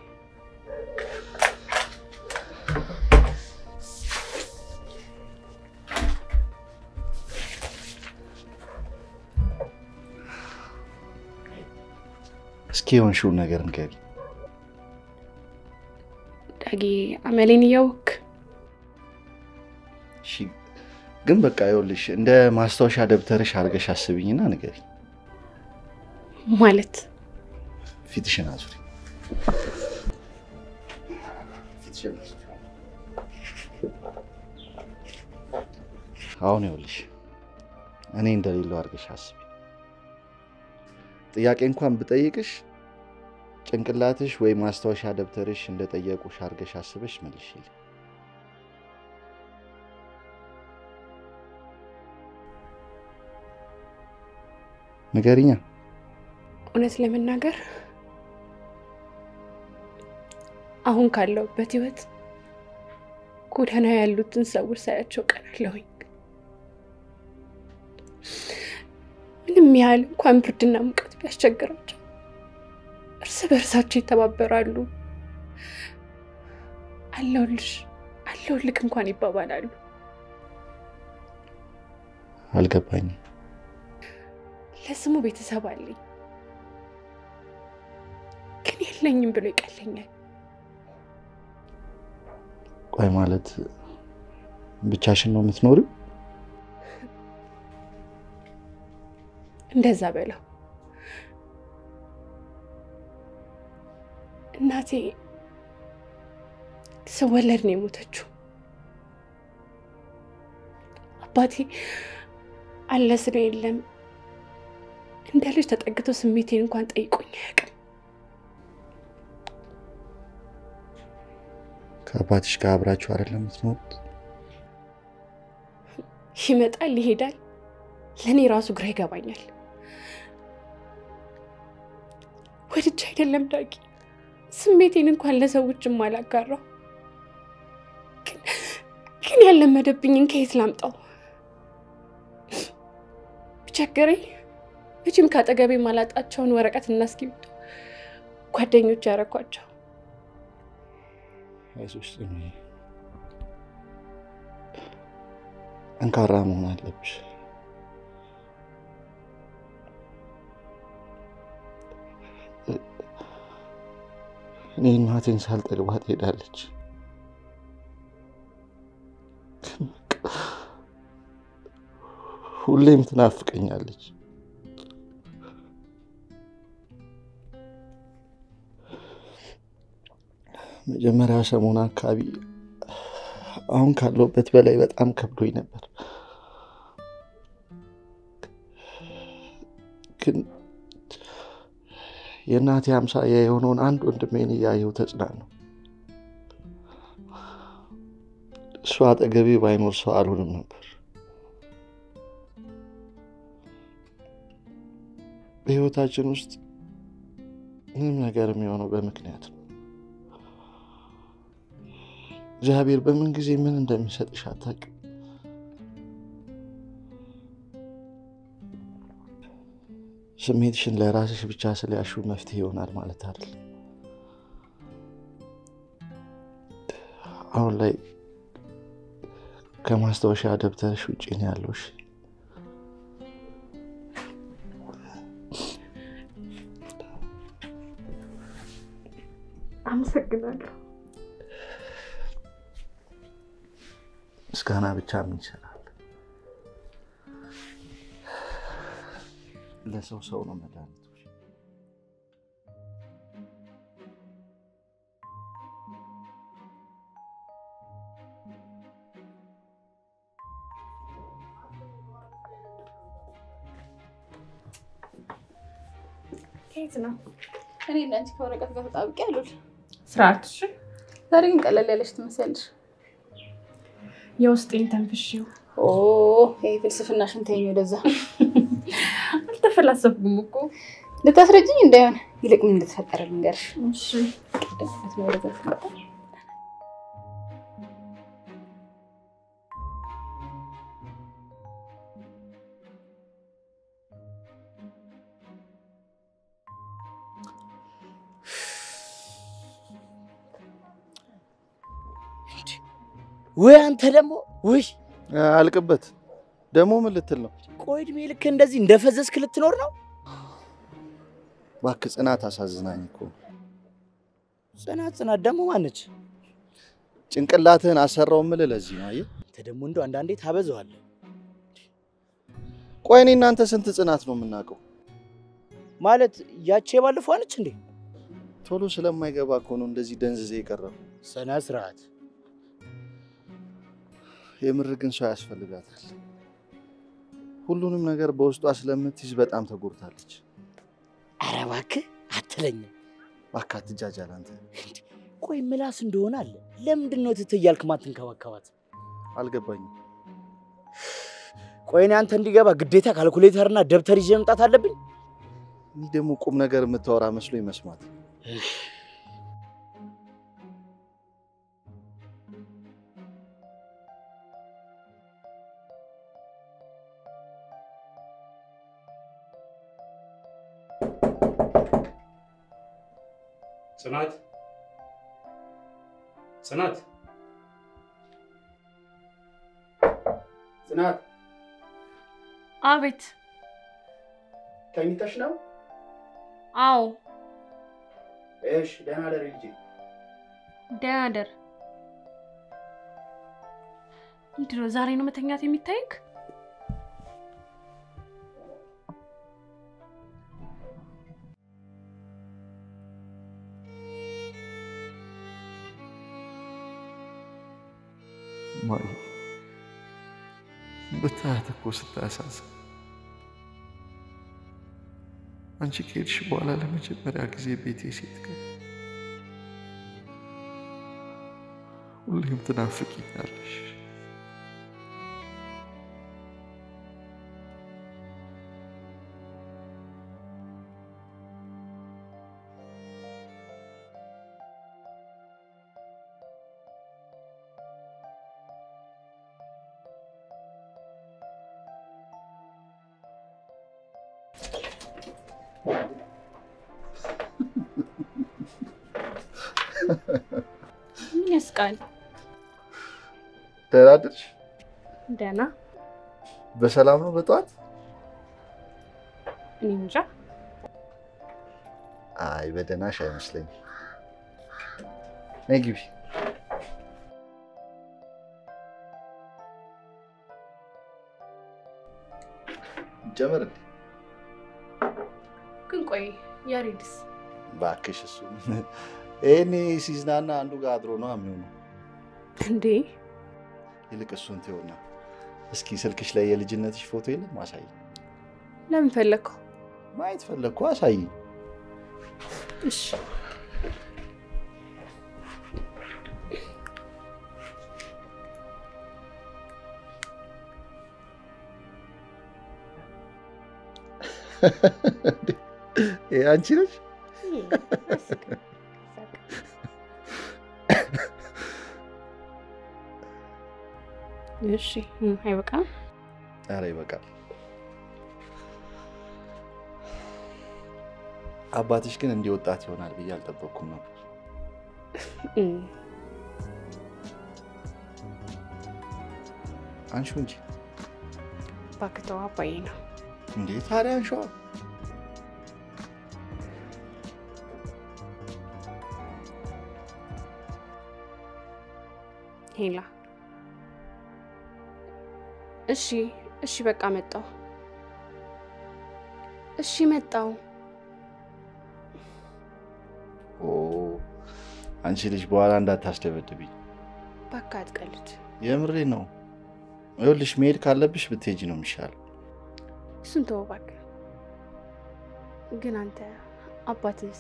እስኪ የሆንሽውን ነገር ንገሪ። ዳጊ አመሌን እያወክ እሺ ግን በቃ ይኸውልሽ እንደ ማስታወሻ ደብተርሽ አድርገሽ አስብኝና ንገሪ። ማለት ፊትሽን አዙሪ። ፊትሽን አዙሪ። አሁን ይኸውልሽ እኔ እንደሌለው አድርገሽ አስቢ። ጥያቄ እንኳን ብጠይቅሽ ጭንቅላትሽ ወይ ማስታወሻ ደብተርሽ እንደጠየቁሽ አድርገሽ አስበሽ መልሽልኝ። ንገሪኛ። እውነት ለመናገር አሁን ካለሁበት ህይወት ጎዳና ያሉትን ሰዎች ሳያቸው ቀናለሁኝ። ምንም ያህል እንኳን ብርድና ሙቀት ቢያስቸግራቸው እርስ በእርሳቸው ይተባበራሉ። አለሁልሽ አለሁልክ እንኳን ይባባላሉ። አልገባኝም። ለስሙ ቤተሰብ አለኝ፣ ግን የለኝም ብሎ ይቀለኛል። ቆይ ማለት ብቻሽን ነው የምትኖሪው? እንደዛ በለው። እናቴ ስወለድ ነው የሞተችው። አባቴ አለ ስለ የለም እንደ ልጅ ተጠግቶ ስሜቴን እንኳን ጠይቆኝ አያውቅም። ከአባትሽ ጋር አብራችሁ አይደለም የምትኖሩት? ይመጣል ይሄዳል። ለእኔ ራሱ ግራ ይገባኛል። ወድጄ አይደለም ዳጊ፣ ስሜቴን እንኳን ለሰዎችም አላጋራው። ግን ግን ያለመደብኝን ከየት ላምጣው? ቢቸግረኝ መቼም ከአጠገቤ ማላጣቸውን ወረቀት እና እስክሪብቶ ጓደኞች ያረኳቸው። አይዞሽ ጽኑ፣ ጠንካራ መሆን አለብሽ። እኔ እናቴን ሳልጠግባት ሄዳለች። ግን በቃ ሁሌም ትናፍቀኛለች። መጀመሪያ ሰሞን አካባቢ አሁን ካለሁበት በላይ በጣም ከብዶኝ ነበር። ግን የእናቴ አምሳያ የሆነውን አንድ ወንድሜን እያየሁ ተጽናነሁ። እሱ አጠገቤ ባይኖር ሰው አልሆንም ነበር። በህይወታችን ውስጥ ምንም ነገር የሚሆነው በምክንያት ነው። እግዚአብሔር በምን ጊዜ ምን እንደሚሰጥሽ አታውቂም። ስሜትሽን ለራስሽ ብቻ ስለያሹ መፍትሄ ይሆናል ማለት አይደለም። አሁን ላይ ከማስታወሻ ደብተርሽ ውጭ ነው ያለውሽ። አመሰግናለሁ። ምስጋና ብቻ ምን ይሰራል? ለሰው ሰው ነው መድኃኒቱ። ከየት ነው? እኔ እና አንቺ ከወረቀት ጋር ተጣብቄ አሉል። ስርዓት እሺ። ዛሬ ግን ቀለል ያለች ትመስያለሽ። የውስጤን ተንፍሼው ኦ ይሄ ፍልስፍናሽን ተይኝ ወደዛ። አልተፈላሰፍኩም እኮ። ልታስረጅኝ እንዳይሆን ይልቅ ምን እንደተፈጠረ ልንገርሽ። እሺ ቀደምት ነው ወደዛ ተቀጣ ወይ አንተ ደግሞ ውይ፣ አልቅበት ደግሞ ምን ልትል ነው? ቆይ እድሜ ልክ እንደዚህ እንደፈዘዝክ ልትኖር ነው? እባክህ ጽናት አሳዝናኝ እኮ። ጽናት ጽናት ደግሞ ማነች? ጭንቅላትህን አሰራው የምልህ ለዚህ ነው። አየህ፣ አንተ ደግሞ እንደው አንዳንዴ ታበዛዋለህ። ቆይ እኔ እናንተ ስንት ጽናት ነው የምናውቀው? ማለት ያቺ የባለፈው ነች እንዴ? ቶሎ ስለማይገባ እኮ ነው እንደዚህ ደንዝዜ የቀረው። ስነ ስርዓት። የምር ግን ሰው ያስፈልጋታል። ሁሉንም ነገር በውስጧ ስለምትይዝ በጣም ተጎድታለች። ኧረ እባክህ አትለኝም። እባክህ አትጃጃል አንተ። ቆይ ምላስ እንደሆነ አለ። ለምንድን ነው ትት እያልክ ማትንከባከባት? አልገባኝም። ቆይ እኔ አንተ እንዲገባ ግዴታ ካልኩሌተርና ደብተር ይዤ መምጣት አለብኝ? እኔ ደግሞ ቁም ነገር የምታወራ መስሎኝ መስማት። ጽናት ጽናት ጽናት አቤት። ተኝተሽ ነው? አዎ እሺ፣ ደህና ደሪ ልጄ። ደህና ደር። ምንድን ነው ዛሬ ነው መተኛት የሚታይክ? ማይ ብታያት እኮ ስታያሳዝን። አንቺ ከሄድሽ በኋላ ለመጀመሪያ ጊዜ ቤቴ ሴት ቀን ሁሌም ትናፍቂኛለሽ። ምን ያስቃል? ደህና አደርሽ? ደህና። በሰላም ነው በጠዋት? እኔ እንጃ። አይ በደህናሽ አይመስለኝም። ነይ ግቢ። ጀመር እንዴ? ግን ቆይ ያሬድስ? እባክሽ እሱ ይሄኔ ሲዝናና አንዱ ጋር አድሮ ነው የሚሆነው። እንዴ ይልቅ እሱን ትሆና እስኪ ስልክሽ ላይ የልጅነትሽ ፎቶ የለም? አሳይ። ለምን ፈለግከው? ማየት ፈለግኩ፣ አሳይ። እሺ ይሄ አንቺ ነሽ? እሺ አይበቃም? ኧረ ይበቃል። አባትሽ ግን እንዲህ ወጣት ይሆናል ብዬ አልጠበቅኩም ነበር። እም፣ አንሺው እንጂ እባክህ ተው፣ አባዬ ነው። እንዴ! ታዲያ አንሺዋ። ሄላ እሺ እሺ፣ በቃ መጣው። እሺ መጣው። ኦ አንቺ ልጅ በኋላ እንዳታስደበድብኝ። እባክህ አትቀልድ። የምሬ ነው። ይኸውልሽ መሄድ ካለብሽ ብትሄጂ ነው የሚሻለው። እሱን ተወው እባክህ። ግን አንተ አባትህስ?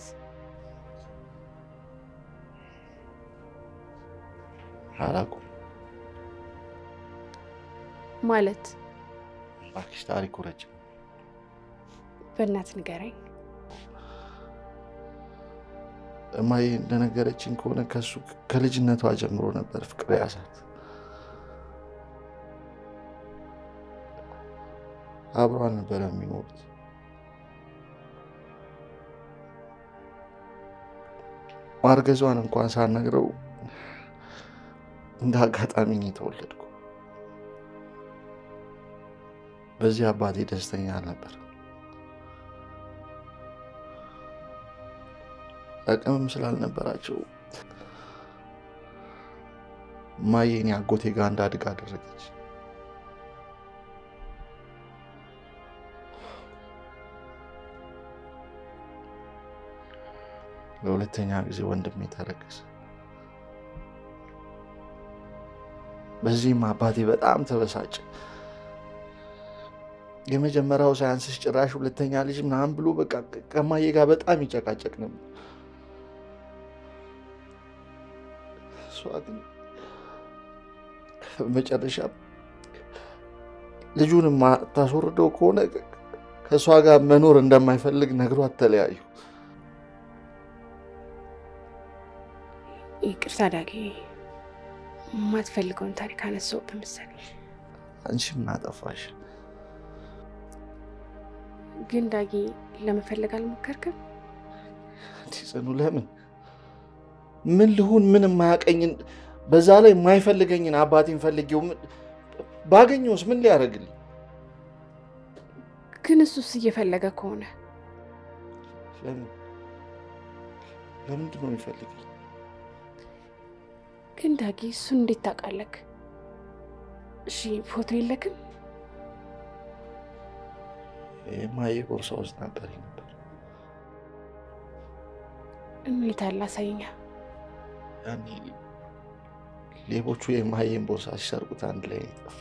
አላውቅም ማለት እባክሽ፣ ታሪኩ ረጅም። በእናትህ ንገረኝ። እማዬ እንደነገረችኝ ከሆነ ከሱ ከልጅነቷ ጀምሮ ነበር ፍቅር ያዛት። አብሮ አልነበረ የሚኖሩት። ማርገዟን እንኳን ሳነግረው እንደ አጋጣሚ ነው የተወለድኩ። በዚህ አባቴ ደስተኛ አልነበር። አቅምም ስላልነበራቸው እማዬ እኔ አጎቴ ጋር እንዳድግ አደረገች። ለሁለተኛ ጊዜ ወንድሜ ተረገዘ። በዚህም አባቴ በጣም ተበሳጨ። የመጀመሪያው ሳያንስሽ ጭራሽ ሁለተኛ ልጅ ምናምን ብሎ በቃ ከማዬ ጋር በጣም ይጨቃጨቅ ነበር። እሷ ግን መጨረሻ ልጁን ታስወርደው ከሆነ ከእሷ ጋር መኖር እንደማይፈልግ ነግሯት ተለያዩ። ይቅርታ ዳጊ፣ የማትፈልገውን ታሪክ አነሳሁብህ መሰለኝ። አንቺ ምን አጠፋሽ? ግን ዳጊ ለመፈለግ አልሞከርክም? ጽኑ፣ ለምን ምን ልሁን? ምን የማያቀኝን በዛ ላይ የማይፈልገኝን አባቴን ፈልጌው ባገኘውስ ምን ሊያደርግልኝ? ግን እሱስ እየፈለገ ከሆነ ለምን ለምንድን ነው የሚፈልገኝ? ግን ዳጊ እሱን እንዴት ታውቃለህ? እሺ ፎቶ የለክም? የማዬ ቦርሳ ውስጥ ነበር ነበር። እንዴት አለ አሳየኛ። ያኔ ሌቦቹ የማዬን ቦርሳ ሲሰርቁት አንድ ላይ ጠፉ።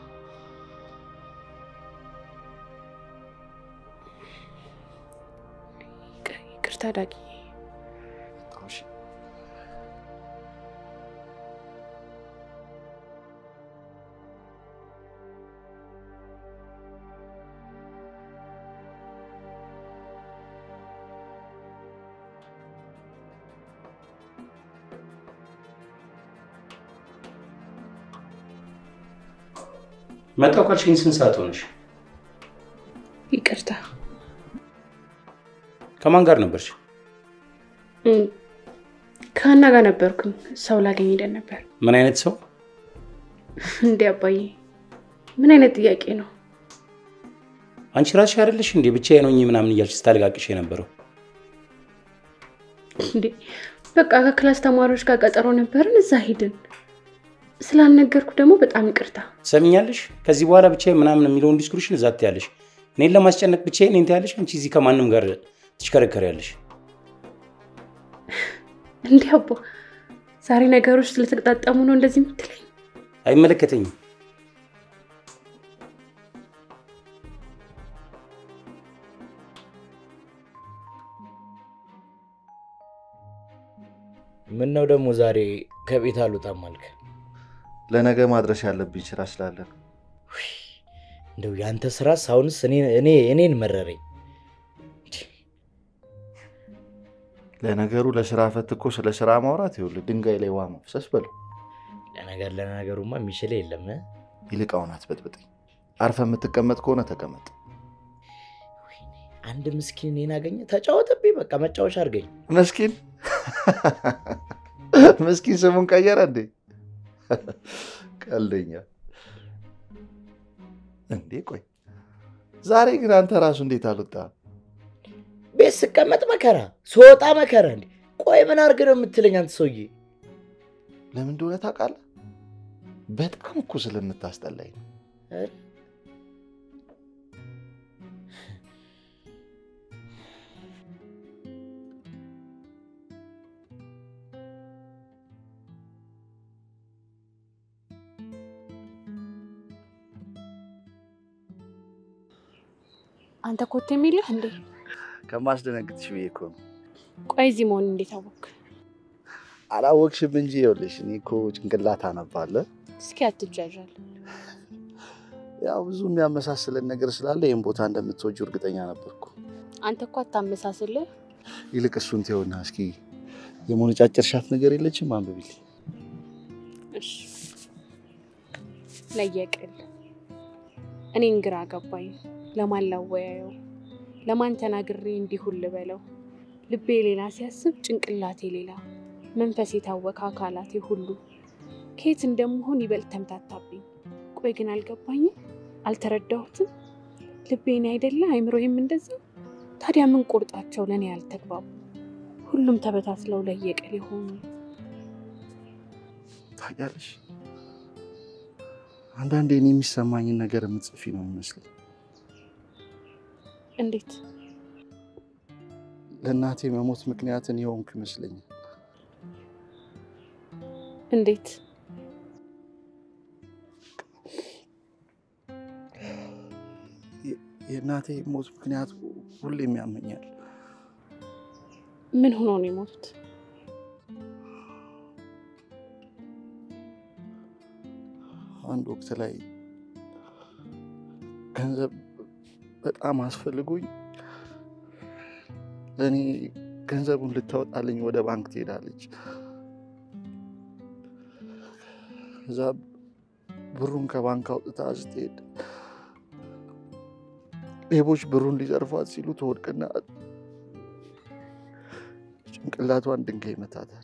ይቅርታ ዳጊ። መጣሁ ካልሽኝ ስንት ሰዓት ሆነሽ? ይቅርታ። ከማን ጋር ነበርሽ? ከሀና ጋር ነበርኩኝ። ሰው ላገኝ ሄደን ነበር። ምን አይነት ሰው? እንዴ አባዬ፣ ምን አይነት ጥያቄ ነው? አንቺ ራስሽ አይደለሽ እንዴ ብቻዬን ሆኜ ምናምን እያልሽ ስታለቃቅሽ የነበረው? እንዴ በቃ ከክላስ ተማሪዎች ጋር ቀጠሮ ነበርን፣ እዛ ሄድን። ስላልነገርኩ ደግሞ በጣም ይቅርታ። ሰሚኛለሽ? ከዚህ በኋላ ብቻዬን ምናምን የሚለውን ዲስኩሽን እዛ ትያለሽ። እኔን ለማስጨነቅ ብቻዬን እኔን ትያለሽ። አንቺ እዚህ ከማንም ጋር ትሽከረከሪያለሽ። እንዲህ አባ፣ ዛሬ ነገሮች ስለተቀጣጠሙ ነው እንደዚህ የምትለኝ? አይመለከተኝም። ምን ነው ደግሞ ዛሬ ከቤት አልወጣም አልክ? ለነገ ማድረስ ያለብኝ ስራ ስላለ ነው። እንደው ያንተ ስራስ አሁንስ እኔን መረረኝ። ለነገሩ ለስራ ፈት እኮ ስለ ስራ ማውራት ይኸውልህ ድንጋይ ላይ ውሃ ማፍሰስ በለው። ለነገር ለነገሩማ የሚችል የለም። ይልቅ አሁን አትበጥብጠኝ። አርፈ የምትቀመጥ ከሆነ ተቀመጥ። አንድ ምስኪን እኔን አገኘ ተጫወተብኝ። በቃ መጫወቻ አድርገኝ። ምስኪን ምስኪን ስሙን ቀየረ እንዴ? ቀልደኛ እንዴ! ቆይ ዛሬ ግን አንተ ራሱ እንዴት አልወጣ? ቤት ስቀመጥ መከራ፣ ስወጣ መከራ። እንዴ ቆይ ምን አድርግ ነው የምትለኝ አንተ ሰውዬ? ለምን እንደሆነ ታውቃለህ? በጣም እኮ ስለምታስጠላኝ ነው። ኧረ አንተ ኮት የሚልህ እንዴ? ከማስደነግጥሽ ብዬ እኮ ነው። ቆይ እዚህ መሆን እንዴት አወቅ? አላወቅሽም እንጂ ይኸውልሽ፣ እኔ እኮ ጭንቅላት አነባለሁ። እስኪ አትጃዣል። ያው ብዙ የሚያመሳስለን ነገር ስላለ ይህን ቦታ እንደምትወጁ እርግጠኛ ነበርኩ። አንተ እኮ አታመሳስልህ። ይልቅ እሱን ተይውና እስኪ የሞነጫጨርሻት ነገር የለችም? አንብቢልኝ። እሺ ለየቅል እኔን ግራ ገባኝ። ለማን ላወያየው? ለማን ተናግሬ እንዲሁን ልበለው? ልቤ ሌላ ሲያስብ ጭንቅላቴ ሌላ፣ መንፈስ የታወከ አካላቴ ሁሉ ከየት እንደምሆን ይበልጥ ተምታታብኝ። ቆይ ግን አልገባኝም፣ አልተረዳሁትም። ልቤን አይደለ አይምሮዬም እንደዛ። ታዲያ ምን ቁርጣቸው ለእኔ ያልተግባቡ ሁሉም ተበታትለው ለየቅል የሆኑ ታውቂያለሽ፣ አንዳንዴ እኔ የሚሰማኝን ነገር የምትጽፊ ነው የሚመስለኝ። እንዴት ለእናቴ መሞት ምክንያትን የሆንኩ ይመስለኛል። እንዴት የእናቴ ሞት ምክንያት ሁሌም ያመኛል። ምን ሆኖ ነው የሞቱት? አንድ ወቅት ላይ ገንዘብ በጣም አስፈልጎኝ ለእኔ ገንዘቡን ልታወጣልኝ ወደ ባንክ ትሄዳለች። እዛ ብሩን ከባንክ አውጥታ ስትሄድ ሌቦች ብሩን ሊዘርፏት ሲሉ ትወድቅና ጭንቅላቷን ድንጋይ ይመታታል።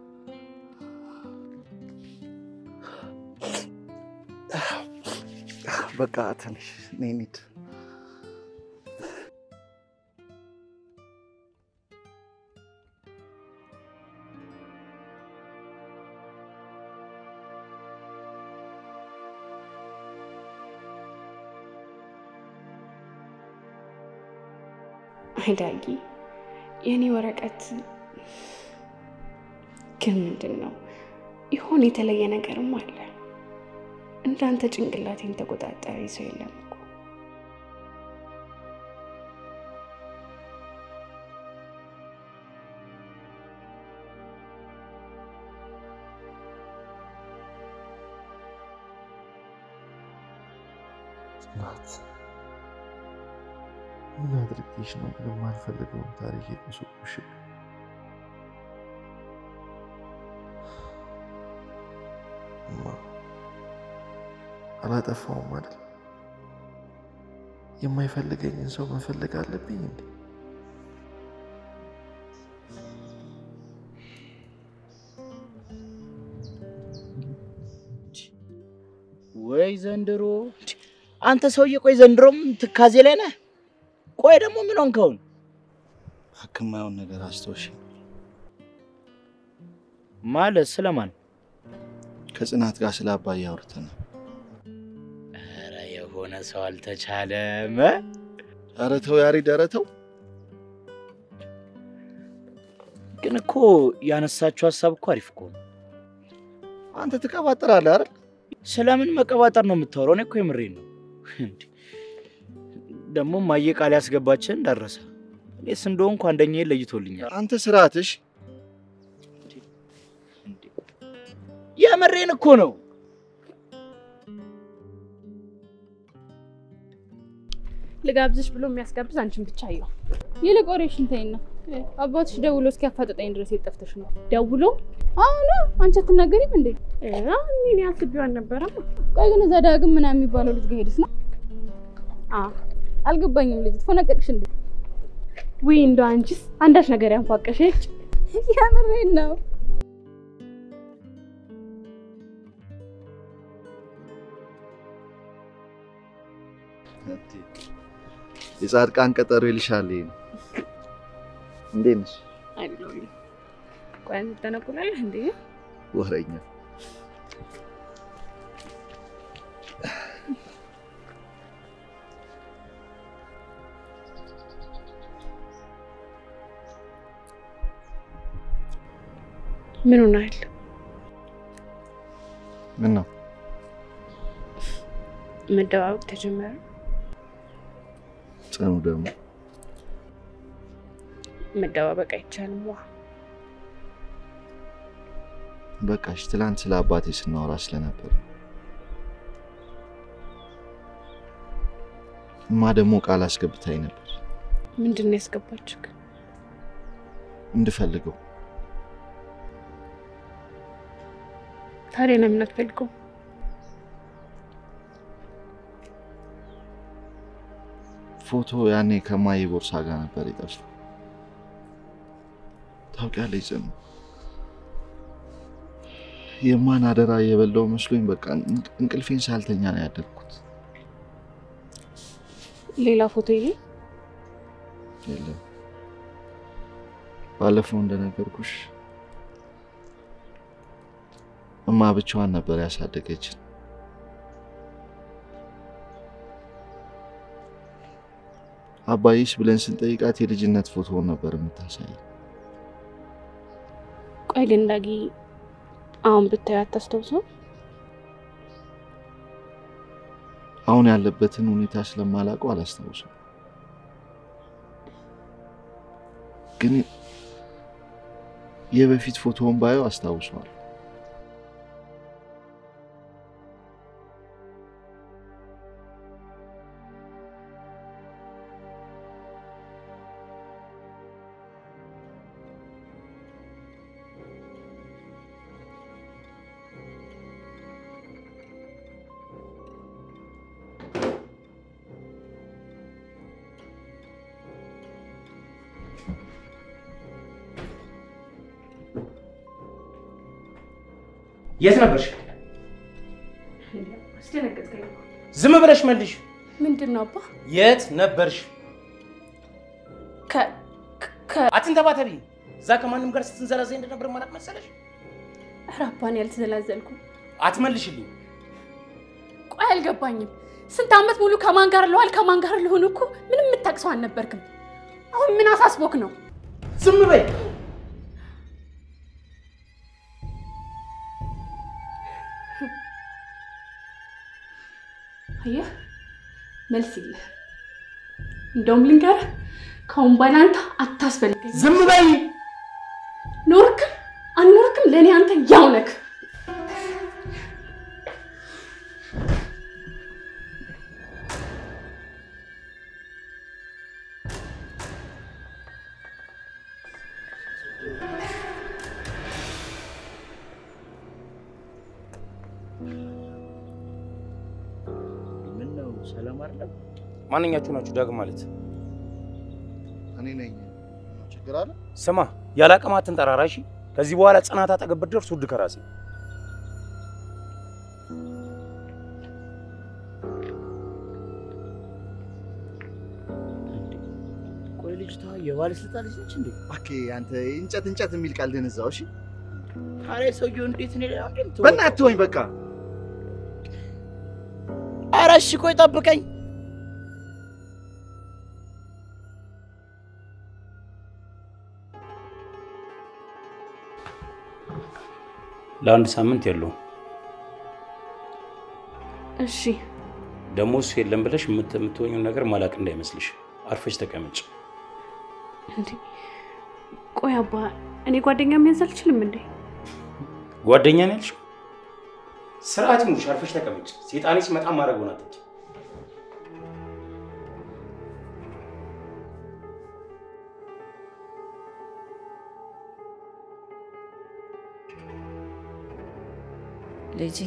በቃ ትንሽ ነይ እንሂድ። አይዳጊ የእኔ ወረቀት ግን ምንድን ነው ይሆን? የተለየ ነገርም አለ። እንዳንተ ጭንቅላቴን ተቆጣጣሪ ሰው የለም እኮ። ጽናት ምን አድርጌሽ ነው ምንም አልፈልገውም ታሪክ የቆሰቁሽ? እማ አላጠፋውም አይደል? የማይፈልገኝን ሰው መፈለግ አለብኝ እንዴ? ወይ ዘንድሮ! አንተ ሰውዬ፣ ቆይ ዘንድሮም ትካዜ ላይ ነህ? ቆይ ደግሞ ምን ሆንከውን? ህክማየውን ነገር አስታውሽ። ማለት ስለማን? ከጽናት ጋር ስለ አባዬ አውርተናል። ኧረ የሆነ ሰው አልተቻለም። ኧረ ተው ያሬድ፣ ኧረ ተው። ግን እኮ ያነሳችው ሀሳብ እኮ አሪፍ እኮ ነው። አንተ ትቀባጥራለህ አይደል? ስለምን መቀባጠር ነው የምታወራው? እኔ እኮ የምሬን ነው። እንዴ! ደግሞ ማየ ቃል ያስገባችን እንዳረሰ እኔስ እንደሆንኩ አንደኛዬን ለይቶልኛል። አንተ ስርዓትሽ የምሬን እኮ ነው። ልጋብዝሽ ብሎ የሚያስጋብዝ አንቺን ብቻ አየሁ። ይልቅ ወሬሽን ተይና አባትሽ ደውሎ እስኪያፋጥጠኝ ድረስ የት ጠፍተሽ ነው? ደውሎ አሁን አንቺ አትናገሪም እንዴ? እኔ አስቤው አልነበረም። ቆይ ግን እዛ ዳግም ምናምን የሚባለው ልጅ ጋር ሄድስ ነው? አዎ አልገባኝም። ልጅ ትፎነቀቅሽ እንዴ? ውይ እንደው አንቺስ አንዳች ነገር ያንፏቀሸች። የምሬን ነው። የጻድቃን ቀጠሮ ይልሻል። ይሄ ነው። እንዴት ነሽ? አይደለም ቆይ አንተ ተነቁላለህ እንዴ? ወረኛ ምን ሆናል? ምን ነው መደባበቅ ተጀመረ? ጽኑ ደግሞ መደባበቅ አይቻልም። ዋ በቃሽ። ትላንት ስለ አባቴ ስናወራ ስለነበር እማ ደግሞ ቃል አስገብታኝ ነበር ምንድን ነው ያስገባችህ? እንድፈልገው። ታዲያ ለምን አትፈልገው? ፎቶ ያኔ ከማዬ ቦርሳ ጋር ነበር የጠፋው። ታውቂያለሽ ጽኑ፣ የማን አደራ የበላው መስሎኝ በቃ እንቅልፌን ሳልተኛ ነው ያደርኩት። ሌላ ፎቶ ይሄ የለም ባለፈው እንደነገርኩሽ እማ ብቻዋን ነበር ያሳደገችን። አባይስ ብለን ስንጠይቃት የልጅነት ፎቶውን ነበር የምታሳይ። ቆይ ግን ዳጊ አሁን ብታዩ አታስታውሰው? አሁን ያለበትን ሁኔታ ስለማላውቀው አላስታውሰው፣ ግን የበፊት ፎቶውን ባየው አስታውሰዋል። የት ነበርሽ? አስደነገጥከኝ። ዝም ብለሽ መልሽ። ምንድን ነው አባ? የት ነበርሽ? ከ ከ አትንተባተቢ። እዛ ከማንም ጋር ስትንዘላዘይ እንደነበር ማላቅ መሰለሽ? ኧረ አባ እኔ አልተዘላዘልኩም። አትመልሽልኝ። ቆይ አልገባኝም። ስንት ዓመት ሙሉ ከማን ጋር ለዋል ከማን ጋር ለሆኑ እኮ ምንም የምታቅሰው አልነበርክም። አሁን ምን አሳስቦክ ነው? ዝም በይ። አየህ መልስ የለህ። እንደውም ልንገርህ፣ ከአሁን በኋላ አንተ አታስፈልገኝ። ዝም በይ። ኖርክም አልኖርክም ለእኔ አንተ ያው ነህ። ምን ነው ሰላም አይደለም? ማንኛችሁ ናችሁ ዳግም ማለት? እኔ ነኝ። ችግር አለ? ስማ፣ ያለ አቅም አትንጠራራ እሺ? ከዚህ በኋላ ጽናት አጠገብ ብትደርስ ውድ ከራሴ ቆይ ልጅቷ የባለስልጣን ልጅ ነች እንዴ? እባክህ አንተ እንጨት እንጨት የሚል ቃል ደነዛው። እሺ አረ ሰውየው እንዴት ነው ሌላ እንዴት በእናትህ ተወኝ በቃ። አረ እሺ ቆይ ጠብቀኝ። ለአንድ ሳምንት የለውም። እሺ ደግሞ እሱ የለም ብለሽ የምት- የምትሆኚውን ነገር ማላቅ እንዳይመስልሽ። አርፈሽ ተቀመጭ። እንዴ ቆይ አባ እኔ ጓደኛ መያዝ አልችልም እንዴ? ጓደኛ ነው ያልሽው? ስርዓት ይኑርሽ። አርፈሽ ተቀመጭ። ሴጣኔ ሲመጣ ማድረግ ሆና አትች ልጄ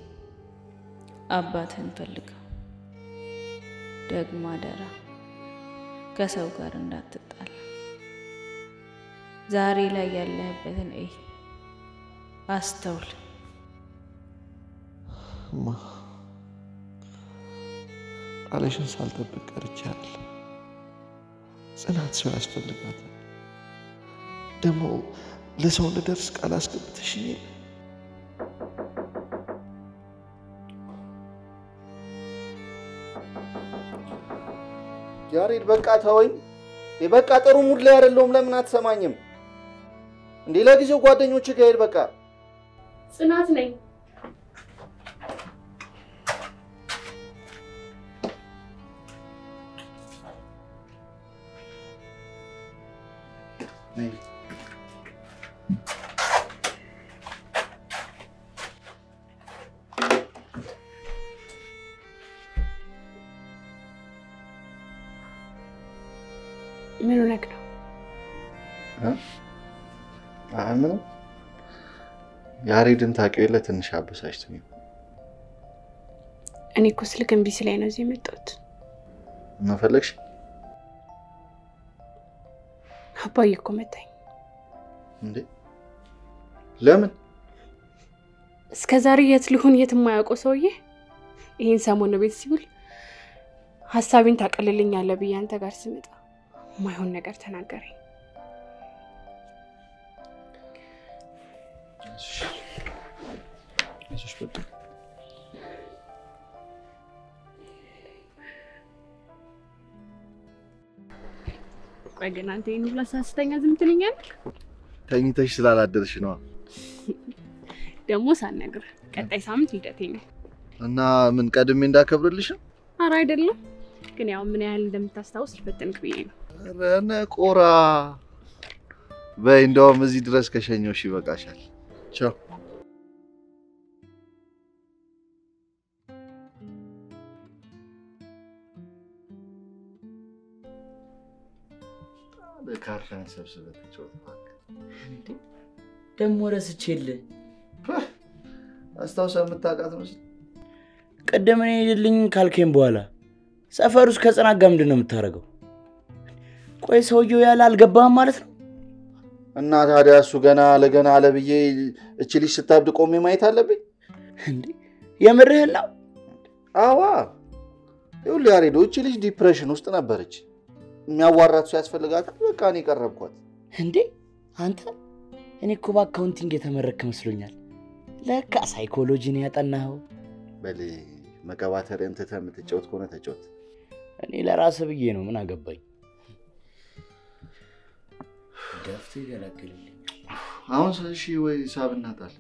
አባትህን ፈልገው፣ ደግሞ አደራ ከሰው ጋር እንዳትጣላ። ዛሬ ላይ ያለህበትን እይ፣ አስተውል። እማ ቃልሽን ሳልጠብቅ ቀርቻለሁ። ጽናት ሰው ያስፈልጋታል። ደግሞ ለሰው እንድደርስ ቃል አስገብተሽኝ የለ ያሬድ በቃ ተወኝ። በቃ ጥሩ ሙድ ላይ አይደለሁም። ለምን አትሰማኝም? እንዴ ለጊዜው ጓደኞች ጋር ሄድ በቃ። ጽናት ነኝ። ምን ሆነህ ነው? አይ ምንም ያሬድን ታውቂው የለ ትንሽ አበሳጭቶኝ ነው። እኔ እኮ ስልክ እምቢ ሲለኝ ነው እዚህ የመጣሁት። ምን ፈለግሽ? አባዬ እኮ መታኝ። እንዴ ለምን? እስከ ዛሬ የት ልሁን የት የማያውቀው ሰውዬ ይህን ሰሞን ቤት ሲውል ሀሳቤን ታቀልልኛለህ ብዬ አንተ ጋር ስመጣ ማይሆን ነገር ተናገረኝ። አይዞሽ በቃ ቆይ ግን አንተ ይህን ሁላ ሳስተኛ ዝም ትለኛለህ? ተኝተሽ ስላላደርሽ ነዋ። ደግሞ ሳልነግርህ ቀጣይ ሳምንት ልደቴ ነው። እና ምን ቀድሜ እንዳከብርልሽ ነው? ኧረ አይደለም፣ ግን ያው ምን ያህል እንደምታስታውስ ልፈትንክ ብዬ ነው። ኧረ ነቆራ በይ፣ እንደውም እዚህ ድረስ ከሸኘሁሽ ይበቃሻል። ቻው። ካርታን ሰብስበህ ተጫወት እባክህ። ደግሞ ረስቼልህ አስታውሰህ የምታውቃት መስል ቅድም እኔ ሄድልኝ ካልከኝ በኋላ ሰፈር ውስጥ ከጽናት ጋር ምንድን ነው የምታደርገው? ቆይ ሰውየው ያለ አልገባህም ማለት ነው? እና ታዲያ እሱ ገና ለገና አለ ብዬ እች ልጅ ስታብድ ቆሜ ማየት አለብኝ? እንዴ የምርህን ነው? አዋ ይኸውልህ ያሬዶ፣ እች ልጅ ዲፕሬሽን ውስጥ ነበረች። የሚያዋራት ሰው ያስፈልጋታል። በቃ እኔ ቀረብኳት። እንዴ አንተ እኔ እኮ በአካውንቲንግ የተመረክ መስሎኛል። ለካ ሳይኮሎጂ ነው ያጠናኸው። በል መቀባተሪያን ትተህ የምትጫወት ከሆነ ተጫወት። እኔ ለራስ ብዬ ነው፣ ምን አገባኝ። ደፍቶ ይገላግልልኝ። አሁን እሺ ወይ ሳብ እናጣል።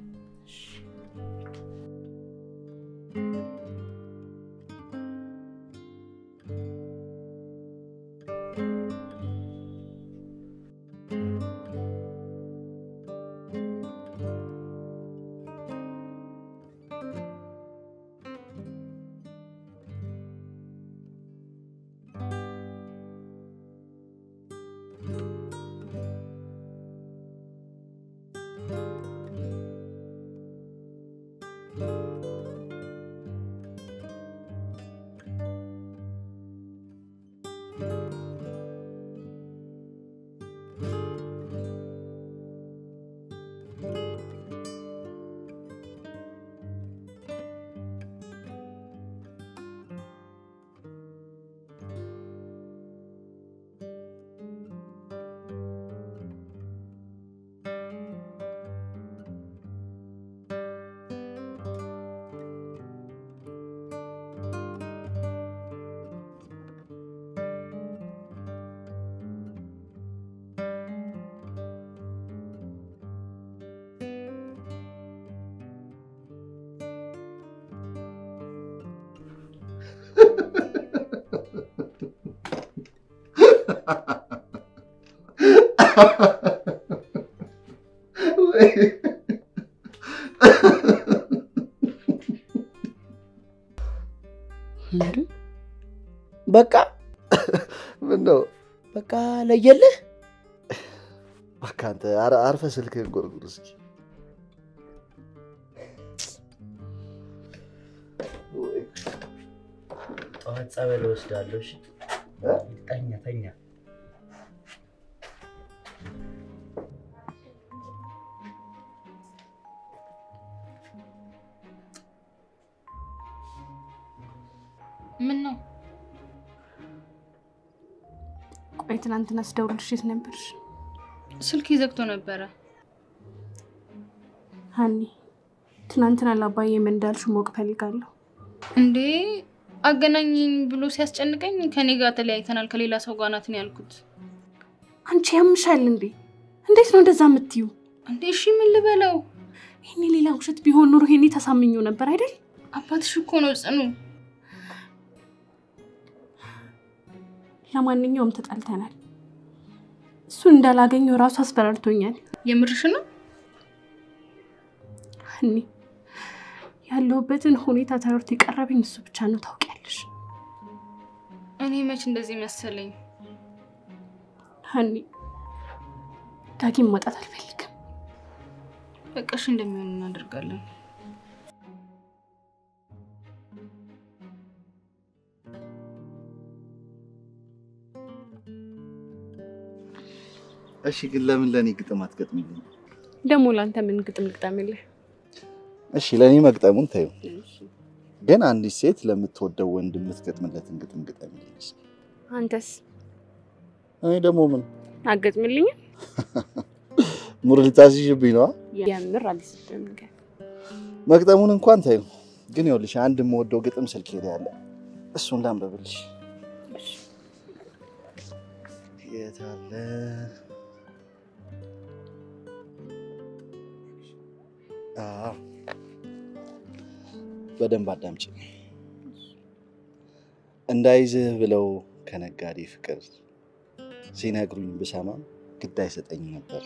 በቃ ምን ነው በቃ ለየልህ። በቃ አንተ አረ- አርፈህ ስልክህን ጎርጉር እስኪ። ጠዋት ጸበል እወስዳለሁ። እሺ እ? ተኛ ተኛ። ምን ነው ቆይ ትናንትና ስደውልልሽ የት ነበርሽ? ስልክ ዘግቶ ነበረ። ሀኒ ትናንትና ለአባዬ ምን እንዳልሽ ማወቅ ፈልጋለሁ። እንዴ አገናኝኝ ብሎ ሲያስጨንቀኝ ከኔ ጋር ተለያይተናል ከሌላ ሰው ጋር ናት ነው ያልኩት። አንቺ ያምሻል እንዴ? እንዴት ነው እንደዛ የምትዩ? እንዴ እሺ ምን ልበለው? ይሄኔ ሌላ ውሸት ቢሆን ኖሮ ይሄኔ ተሳምኞ ነበር አይደል? አባትሽ እኮ ነው ጽኑ። ለማንኛውም ተጣልተናል። እሱን እንዳላገኘው ራሱ አስፈራርቶኛል። የምርሽ ነው? እኔ ያለሁበትን ሁኔታ ተረድቶ የቀረበኝ እሱ ብቻ ነው። ታውቂያለሽ እኔ መች እንደዚህ መሰለኝ። ሀኒ፣ ዳጊም መውጣት አልፈልግም። በቃሽ እንደሚሆን እናደርጋለን። እሺ፣ ግን ለምን ለእኔ ግጥም አትገጥምልኝ? ደግሞ ለአንተ ምን ግጥም ልግጠምልህ? እሺ፣ ለእኔ መግጠሙን ተይው፣ ግን አንዲት ሴት ለምትወደው ወንድ የምትገጥምለትን ግጥም ግጠምልኝ እስኪ። አንተስ እኔ ደግሞ ምን አገጥምልኝም? ሙር ልታስይዥብኝ ነዋ? የምር አልስብም። ግን መግጠሙን እንኳን ተይው፣ ግን ይኸውልሽ አንድ የምወደው ግጥም ስልኬ ላይ አለ። እሱን ላንበብልሽ። የት አለ? አዎ፣ በደንብ አዳምጪ። እንዳይዝህ ብለው ከነጋዴ ፍቅር ሲነግሩኝ ብሰማም ግድ አይሰጠኝ ነበር።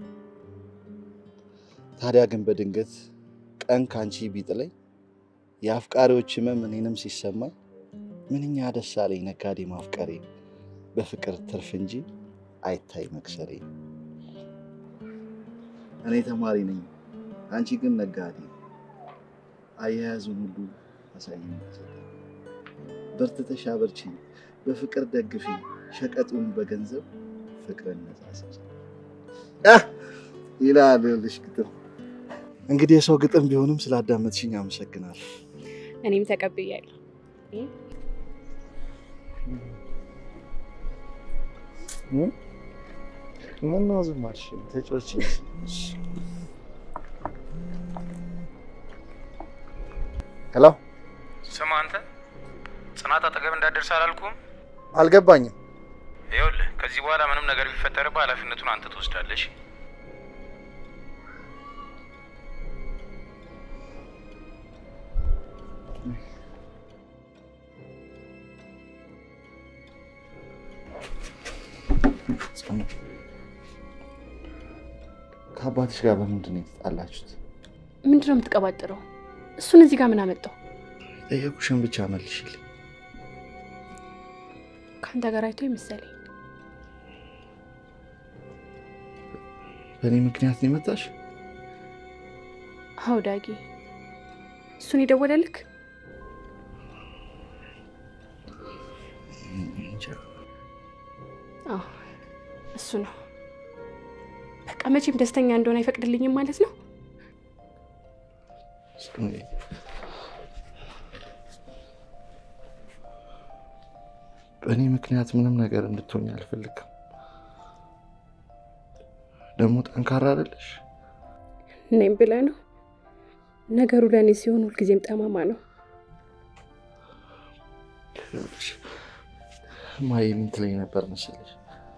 ታዲያ ግን በድንገት ቀን ካንቺ ቢጥለኝ የአፍቃሪዎች ህመም እኔንም ሲሰማኝ ምንኛ ደስ አለኝ ነጋዴ ማፍቀሬ በፍቅር ትርፍ እንጂ አይታይ መክሰሬ። እኔ ተማሪ ነኝ፣ አንቺ ግን ነጋዴ። አያያዙን ሁሉ አሳይኝ በርትተሽ አበርቺ፣ በፍቅር ደግፊ፣ ሸቀጡን በገንዘብ ፍቅርን ነጻ ስጪ ይላል ልሽ ግጥም። እንግዲህ የሰው ግጥም ቢሆንም ስላዳመጥሽኝ አመሰግናለሁ። እኔም ተቀብያለሁ። ምነው ዝም አልሽ? ተጫወቺ። ሄሎ፣ ስማ አንተ ጽናት አጠገብ እንዳደርስ አላልኩም? አልገባኝም። ይኸውልህ ከዚህ በኋላ ምንም ነገር ቢፈጠርብህ ኃላፊነቱን አንተ ትወስዳለሽ። ከአባትሽ ጋር በምንድን ነው የተጣላችሁት? ምንድን ነው የምትቀባጥረው? እሱን እዚህ ጋር ምን አመጣው? ጠየቁሽን ብቻ መልሽልኝ። ከአንተ ጋር አይቶ መሰለኝ። በእኔ ምክንያት ነው የመጣሽ? አዎ ዳጊ፣ እሱን የደወለልክ? እንጃ። አዎ እሱ ነው። በቃ መቼም ደስተኛ እንደሆነ አይፈቅድልኝም ማለት ነው። በእኔ ምክንያት ምንም ነገር እንድትሆኝ አልፈልግም። ደግሞ ጠንካራ አይደለሽ። እኔም ብለህ ነው። ነገሩ ለእኔ ሲሆን ሁልጊዜም ጠማማ ነው። ማየ ምን ትለኝ ነበር መሰለሽ?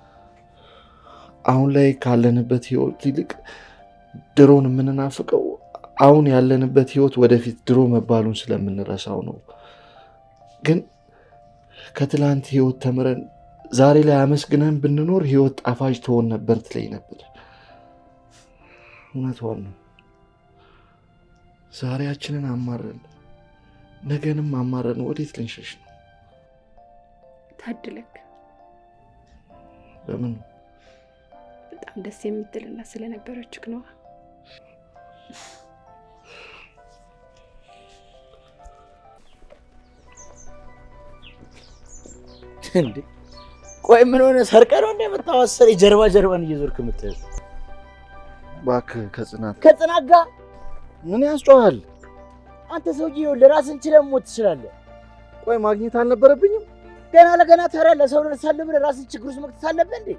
አሁን ላይ ካለንበት ህይወት ይልቅ ድሮን የምንናፍቀው አሁን ያለንበት ህይወት ወደፊት ድሮ መባሉን ስለምንረሳው ነው። ግን ከትላንት ህይወት ተምረን ዛሬ ላይ አመስግነን ብንኖር ህይወት ጣፋጭ ትሆን ነበር ትለኝ ነበር። እውነቷን ነው። ዛሬያችንን አማረን ነገንም አማረን ወዴት ልንሸሽ ነው? ታድለክ በምን በጣም ደስ የምትልና ስለነበረችክ ነዋ። እንዴ ቆይ ምን ሆነ? ሰርቀ ነው እንደ የምታዋሰር ጀርባ ጀርባን እየዞርክ የምትሄድ እባክህ ከጽናት ከጽናት ጋር ምን ያስጮሃል? አንተ ሰውዬ ይኸውልህ ራስን ችለህ መሞት ትችላለህ። ቆይ ማግኘት አልነበረብኝም? ገና ለገና ታዲያ ለሰው ደርሳለሁ ብለህ ራስን ችግር ውስጥ መክተት አለብህ እንዴ?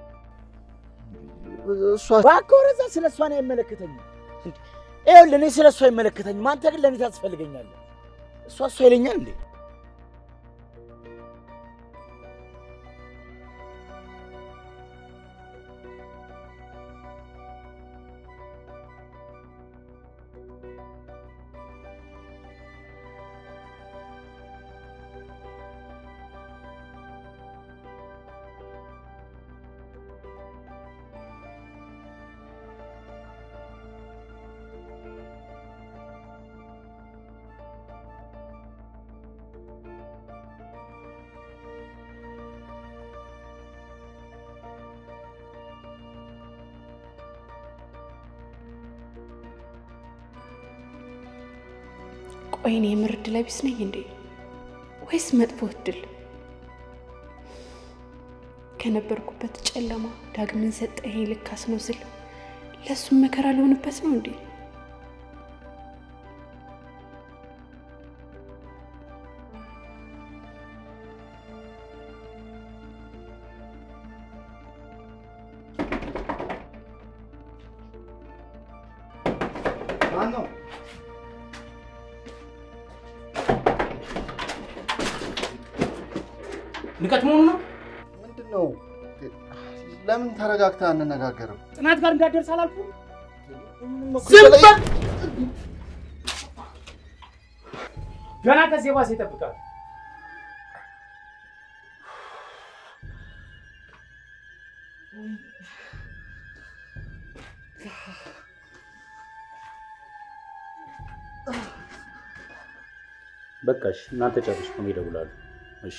እሷ እባክህ ወደዛ። ስለ እሷ ነው አይመለከተኝም። ይኸውልህ እኔ ስለ እሷ አይመለከተኝም። አንተ ግን ለእኔ ታስፈልገኛለህ። እሷ እሷ ይለኛል እንዴ? ቆይ እኔ የምር ዕድለ ቢስ ነኝ እንዴ ወይስ መጥፎ እድል? ከነበርኩበት ጨለማ ዳግምን ሰጠኸኝ ልካስ ነው ስል ለእሱም መከራ ሊሆንበት ነው እንዴ? ማነው? ንቀት መሆኑ ነው። ምንድን ነው? ለምን ተረጋግተህ አንነጋገርም? ጽናት ጋር እንዳትደርስ አላልኩም? ዝም በል! ገና ከዚህ የባሰ ይጠብቃል። በቃ እሺ፣ እናንተ ጨርሱ፣ እኔ እደውላለሁ። እሺ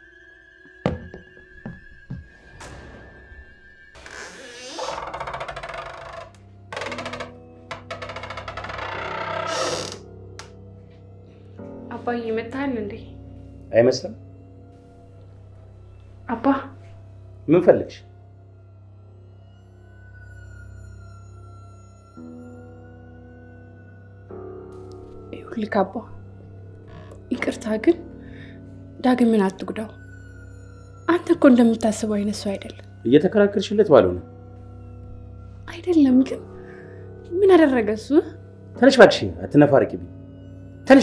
አባዬ መታሃል እንዴ? አይመስልም? አባ ምን ፈልግሽ? ይኸውልህ አባ ይቅርታ ግን ዳግምን አትጉዳው። አንተ እኮ እንደምታስበው አይነት ሰው አይደለም። እየተከራከርሽለት ባለው ነው። አይደለም ግን ምን አደረገ እሱ? ተነሽ እባክሽ፣ አትነፋርቂብኝ። ተነሽ።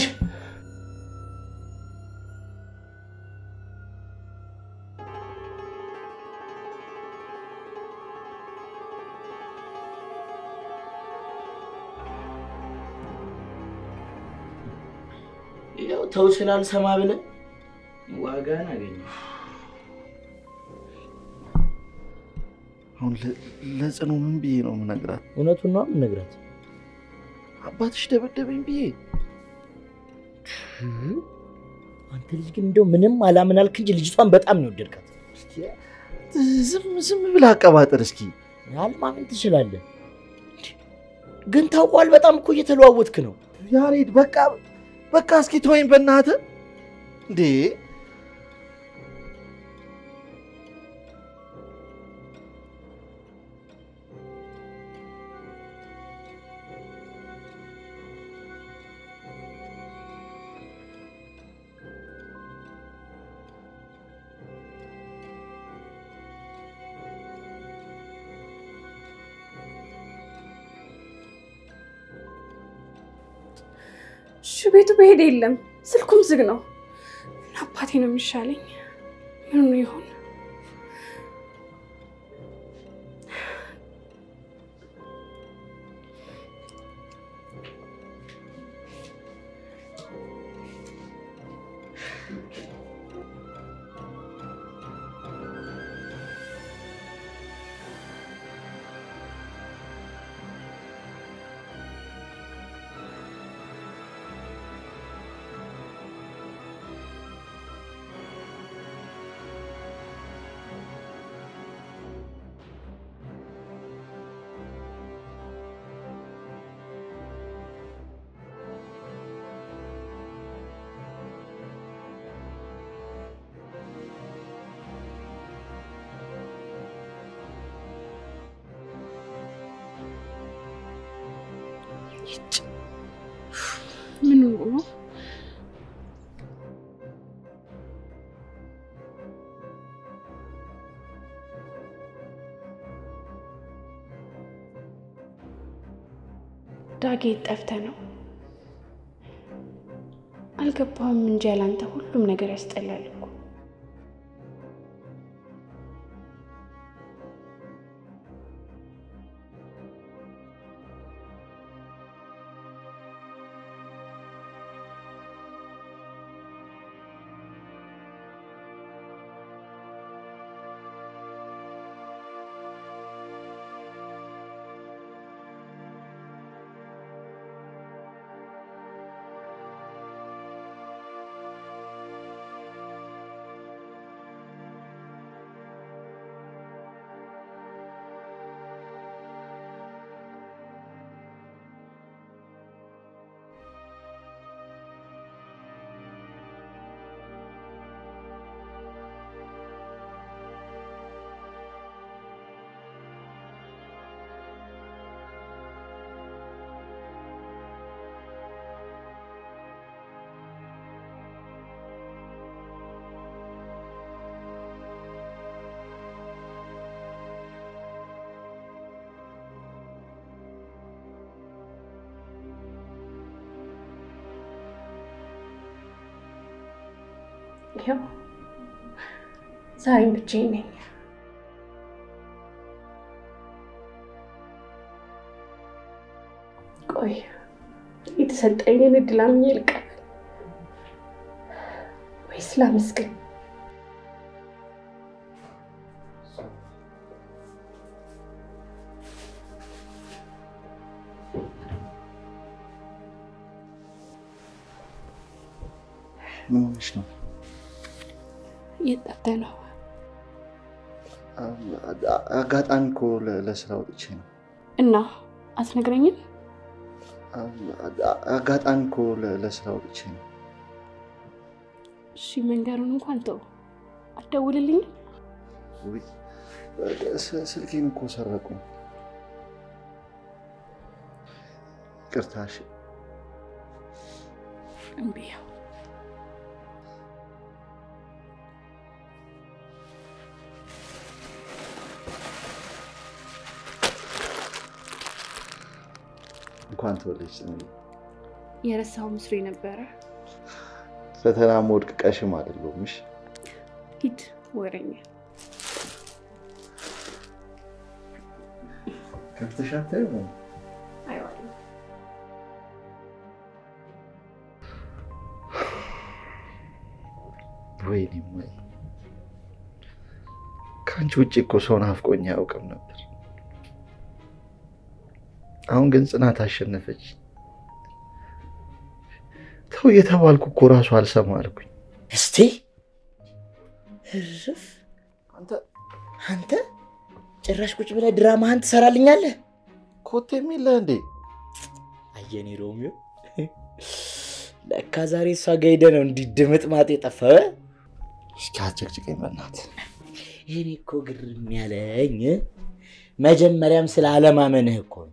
ያው ተው ስላልሰማ ብለህ ዋጋን አገኘ። አሁን ለ- ለጽኑ ምን ብዬ ነው የምነግራት? እውነቱን ነው የምነግራት። አባትሽ ደበደበኝ ብዬ አንተ ልጅ ግን እንደው ምንም አላምን አልክ እንጂ ልጅቷን በጣም ነው የወደድካት። ዝም ዝም ብለህ አቀባጥር እስኪ። አልማመን ትችላለህ፣ ግን ታውቋል። በጣም እኮ እየተለዋወጥክ ነው። ያሬድ በቃ በቃ እስኪ ተወኝ በእናትህ እንዴ! እሺ ቤቱ በሄደ የለም ስልኩም ዝግ ነው። እና አባቴ ነው የሚሻለኝ። ምን ሆኖ ይሆን? ምን ሆኖ ነው? ዳጌ ጠፍተህ ነው? አልገባህም እንጂ ያላንተ ሁሉም ነገር ያስጠላል እኮ። ይኸው ዛሬም ብቻዬን ነኝ። ቆይ የተሰጠኝን እድል አምኜ ልቀበል ወይስ ላመስግን? ምን ሆነሽ ነው? እየጠበ ነው። አጋጣሚ እኮ ለ- ለስራ ወጥቼ ነው። እና አትነግረኝም? አጋጣሚ እኮ ለ- ለስራ ወጥቼ ነው። እሺ መንገሩን እንኳን ተው፣ አትደውልልኝም? ውይ፣ ስ- ስልኬን እኮ ሰረቁኝ። ይቅርታ እሺ። እምቢ። እንኳን ተወለድሽ ጽናት። የረሳው ምስሪ ነበረ። ፈተና መውድቅ ቀሽም አይደለሁም። እሺ ሂድ ወረኛ። ከፍተሽ አታይም? አይዋልም። ወይኔ ወይ ከአንቺ ውጭ እኮ ሰው ናፍቆኝ አያውቅም ነበር። አሁን ግን ጽናት አሸነፈች። ተው የተባልኩ እኮ ራሱ አልሰማ አልኩኝ። እስቲ እርፍ! አንተ አንተ ጭራሽ ቁጭ ብለህ ድራማህን ትሰራልኛለህ? ኮቴም የለህ እንዴ? አየኔ ሮሚዮ፣ ለካ ዛሬ እሷ ጋ ሄደህ ነው እንዲህ ድምጥ ማጥ የጠፋው። እ? እስኪ አጨቅጭቀኝ በእናትህ። ይህኔ እኮ ግርም ያለኝ መጀመሪያም ስለ አለማመንህ እኮ ነው።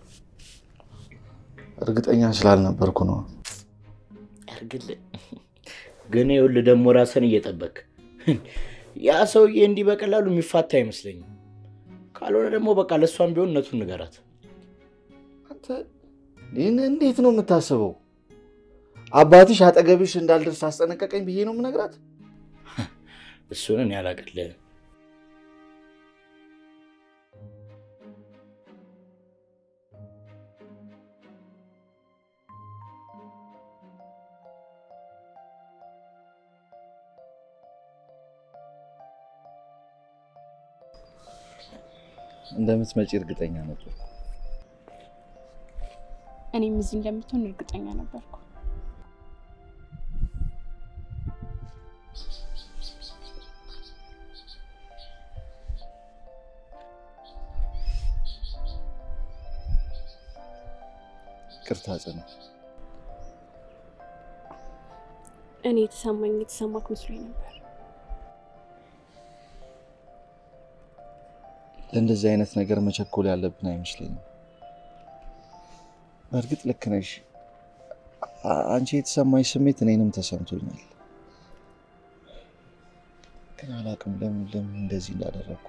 እርግጠኛ ስላልነበርኩ ነው። ያርግልህ። ግን ይኸውልህ ደግሞ ራስን እየጠበቅ ያ ሰውዬ እንዲህ በቀላሉ የሚፋታ አይመስለኝም። ካልሆነ ደግሞ በቃ ለእሷም ቢሆን እውነቱን ንገራት። አንተ ይህን እንዴት ነው የምታስበው? አባትሽ አጠገብሽ እንዳልደርስ አስጠነቀቀኝ ብዬ ነው የምነግራት። እሱን እኔ አላቅልህም። እንደምትመጪ እርግጠኛ ነበር። እኔም እዚህ እንደምትሆን እርግጠኛ ነበርኩ። ቅርታ ጽናት። እኔ የተሰማኝ የተሰማክ መስሎኝ ነበር። ለእንደዚህ አይነት ነገር መቸኮል ያለብን አይመስለኝም። በእርግጥ ልክ ነሽ። አ- አንቺ የተሰማኝ ስሜት እኔንም ተሰምቶኛል። ግን አላውቅም ለምን ለምን እንደዚህ እንዳደረግኩ።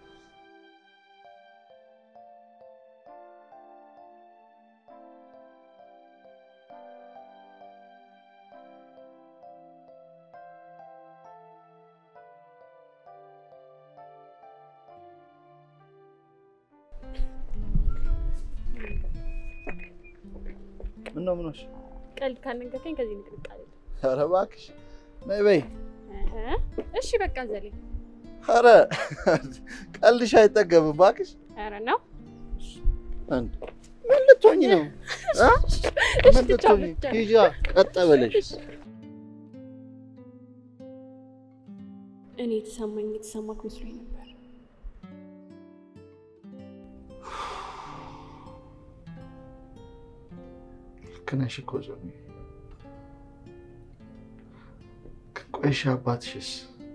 ምነው ምን ሆንሽ? ቀልድ ካልነገርከኝ ከዚህ ንቅንቅ አለ። ኧረ እባክሽ ነይ በይ። እሺ በቃ ዘሌ። ኧረ ቀልድሽ አይጠገብም እባክሽ። ኧረ ነው አንድ ምን ልትሆኝ ነው? እ? እሺ ምን ብቻ ልትሆኝ? ብቻ ሂጂ ቀጥ ብለሽ እኔ የተሰማኝ የተሰማክ መስሎኝ ነበር። ልክ ነሽ እኮ ዞኒ። ግን ቆይሽ አባትሽስ?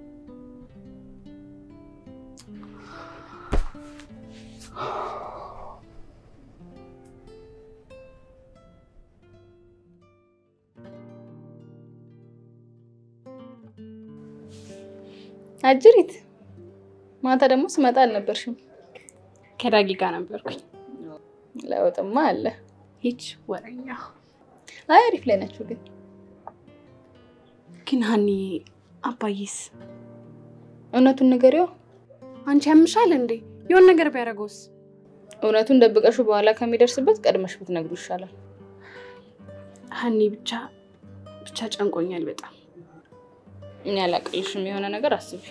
አጅሪት ማታ ደግሞ ስመጣ አልነበርሽም። ከዳጊ ጋር ነበርኩኝ። ለውጥማ አለ። ሂጅ ወረኛ። አይ አሪፍ ላይ ናቸው ግን ግን ሀኒ አባዬስ እውነቱን ንገሪው። አንቺ ያምሻል እንዴ? የሆነ ነገር ቢያደርገውስ? እውነቱን ደብቀሹ በኋላ ከሚደርስበት ቀድመሽ ብትነግሩ ይሻላል። ሀኒ ብቻ ብቻ ጨንቆኛል በጣም። እኔ አላቅልሽም። የሆነ ነገር አስቢ።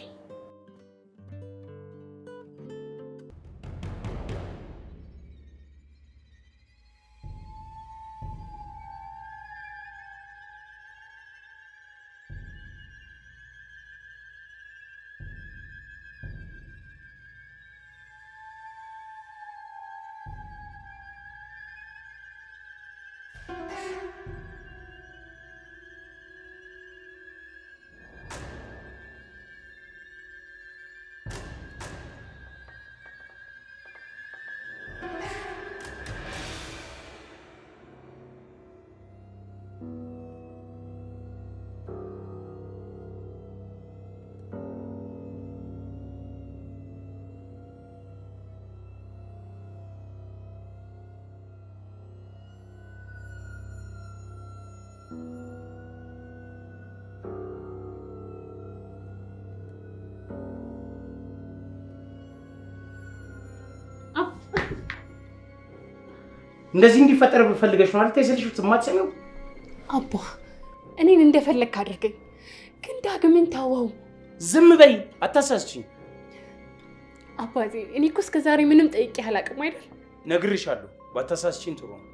እንደዚህ እንዲፈጠር ፈልገሽ ነው አይደል? ስልሽ የማትሰሚው አባ እኔን እንደፈለግክ አድርገኝ፣ ግን ዳግምን ተወው። ዝም በይ፣ አታሳስችኝ። አባቴ እኔ እኮ እስከ ዛሬ ምንም ጠይቄ አላውቅም አይደል? ነግርሻለሁ፣ ባታሳስችኝ ጥሩ ነው።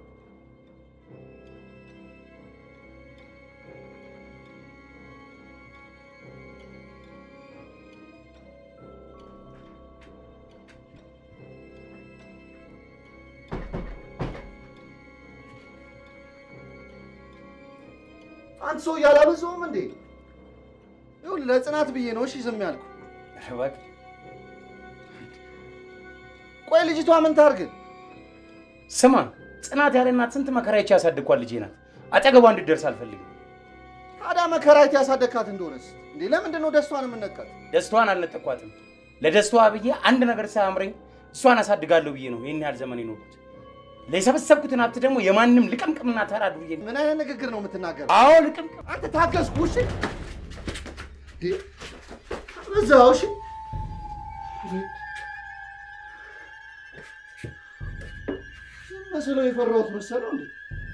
አንተ ሰው እያላበዛውም እንዴ? ይኸውልህ ለጽናት ብዬ ነው እሺ ዝም ያልኩ። እባክህ ቆይ ልጅቷ ምን ታርግ? ስማ፣ ጽናት ያለ እናት ስንት መከራዎች ያሳድግኳት ልጄ ናት። አጠገቧ እንድትደርስ አልፈልግም። ታዲያ መከራየት ያሳደግካት እንደሆነስ እንዴ ለምንድን ነው ደስቷን የምነካት? ደስታዋን አልነጠኳትም። ለደስታዋ ብዬ አንድ ነገር ሳያምረኝ እሷን አሳድጋለሁ ብዬ ነው ይህን ያህል ዘመን የኖርኩት። ለሰበሰብኩትን ሀብት ደግሞ የማንም ልቅምቅምና ተራ ዱርዬ ምን አይነት ንግግር ነው የምትናገረው? አዎ ልቅምቅም አንተ ታገዝኩ። እሺ እዛው እሺ መስለው የፈራሁት መሰለው እንዴ?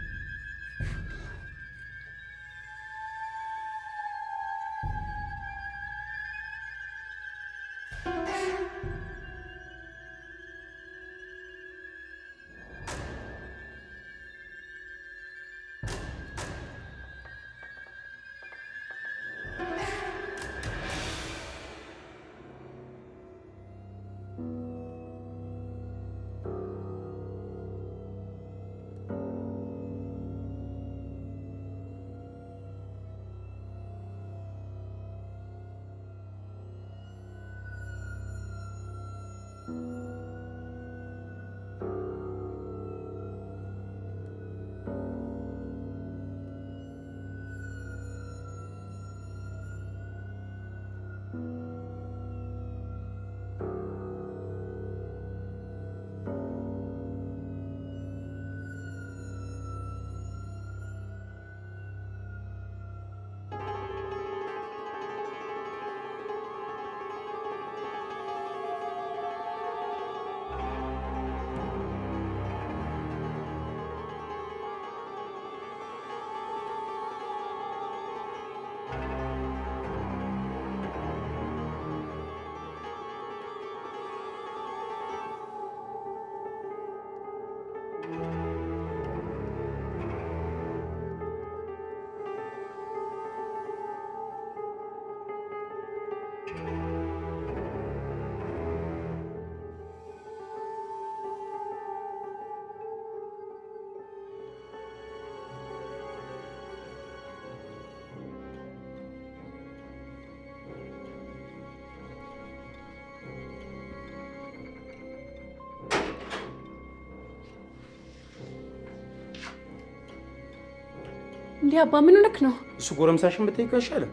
እንዲህ አባ ምን ሆነክ ነው? እሱ ጎረምሳሽን ብትጠይቀው አይሻልም?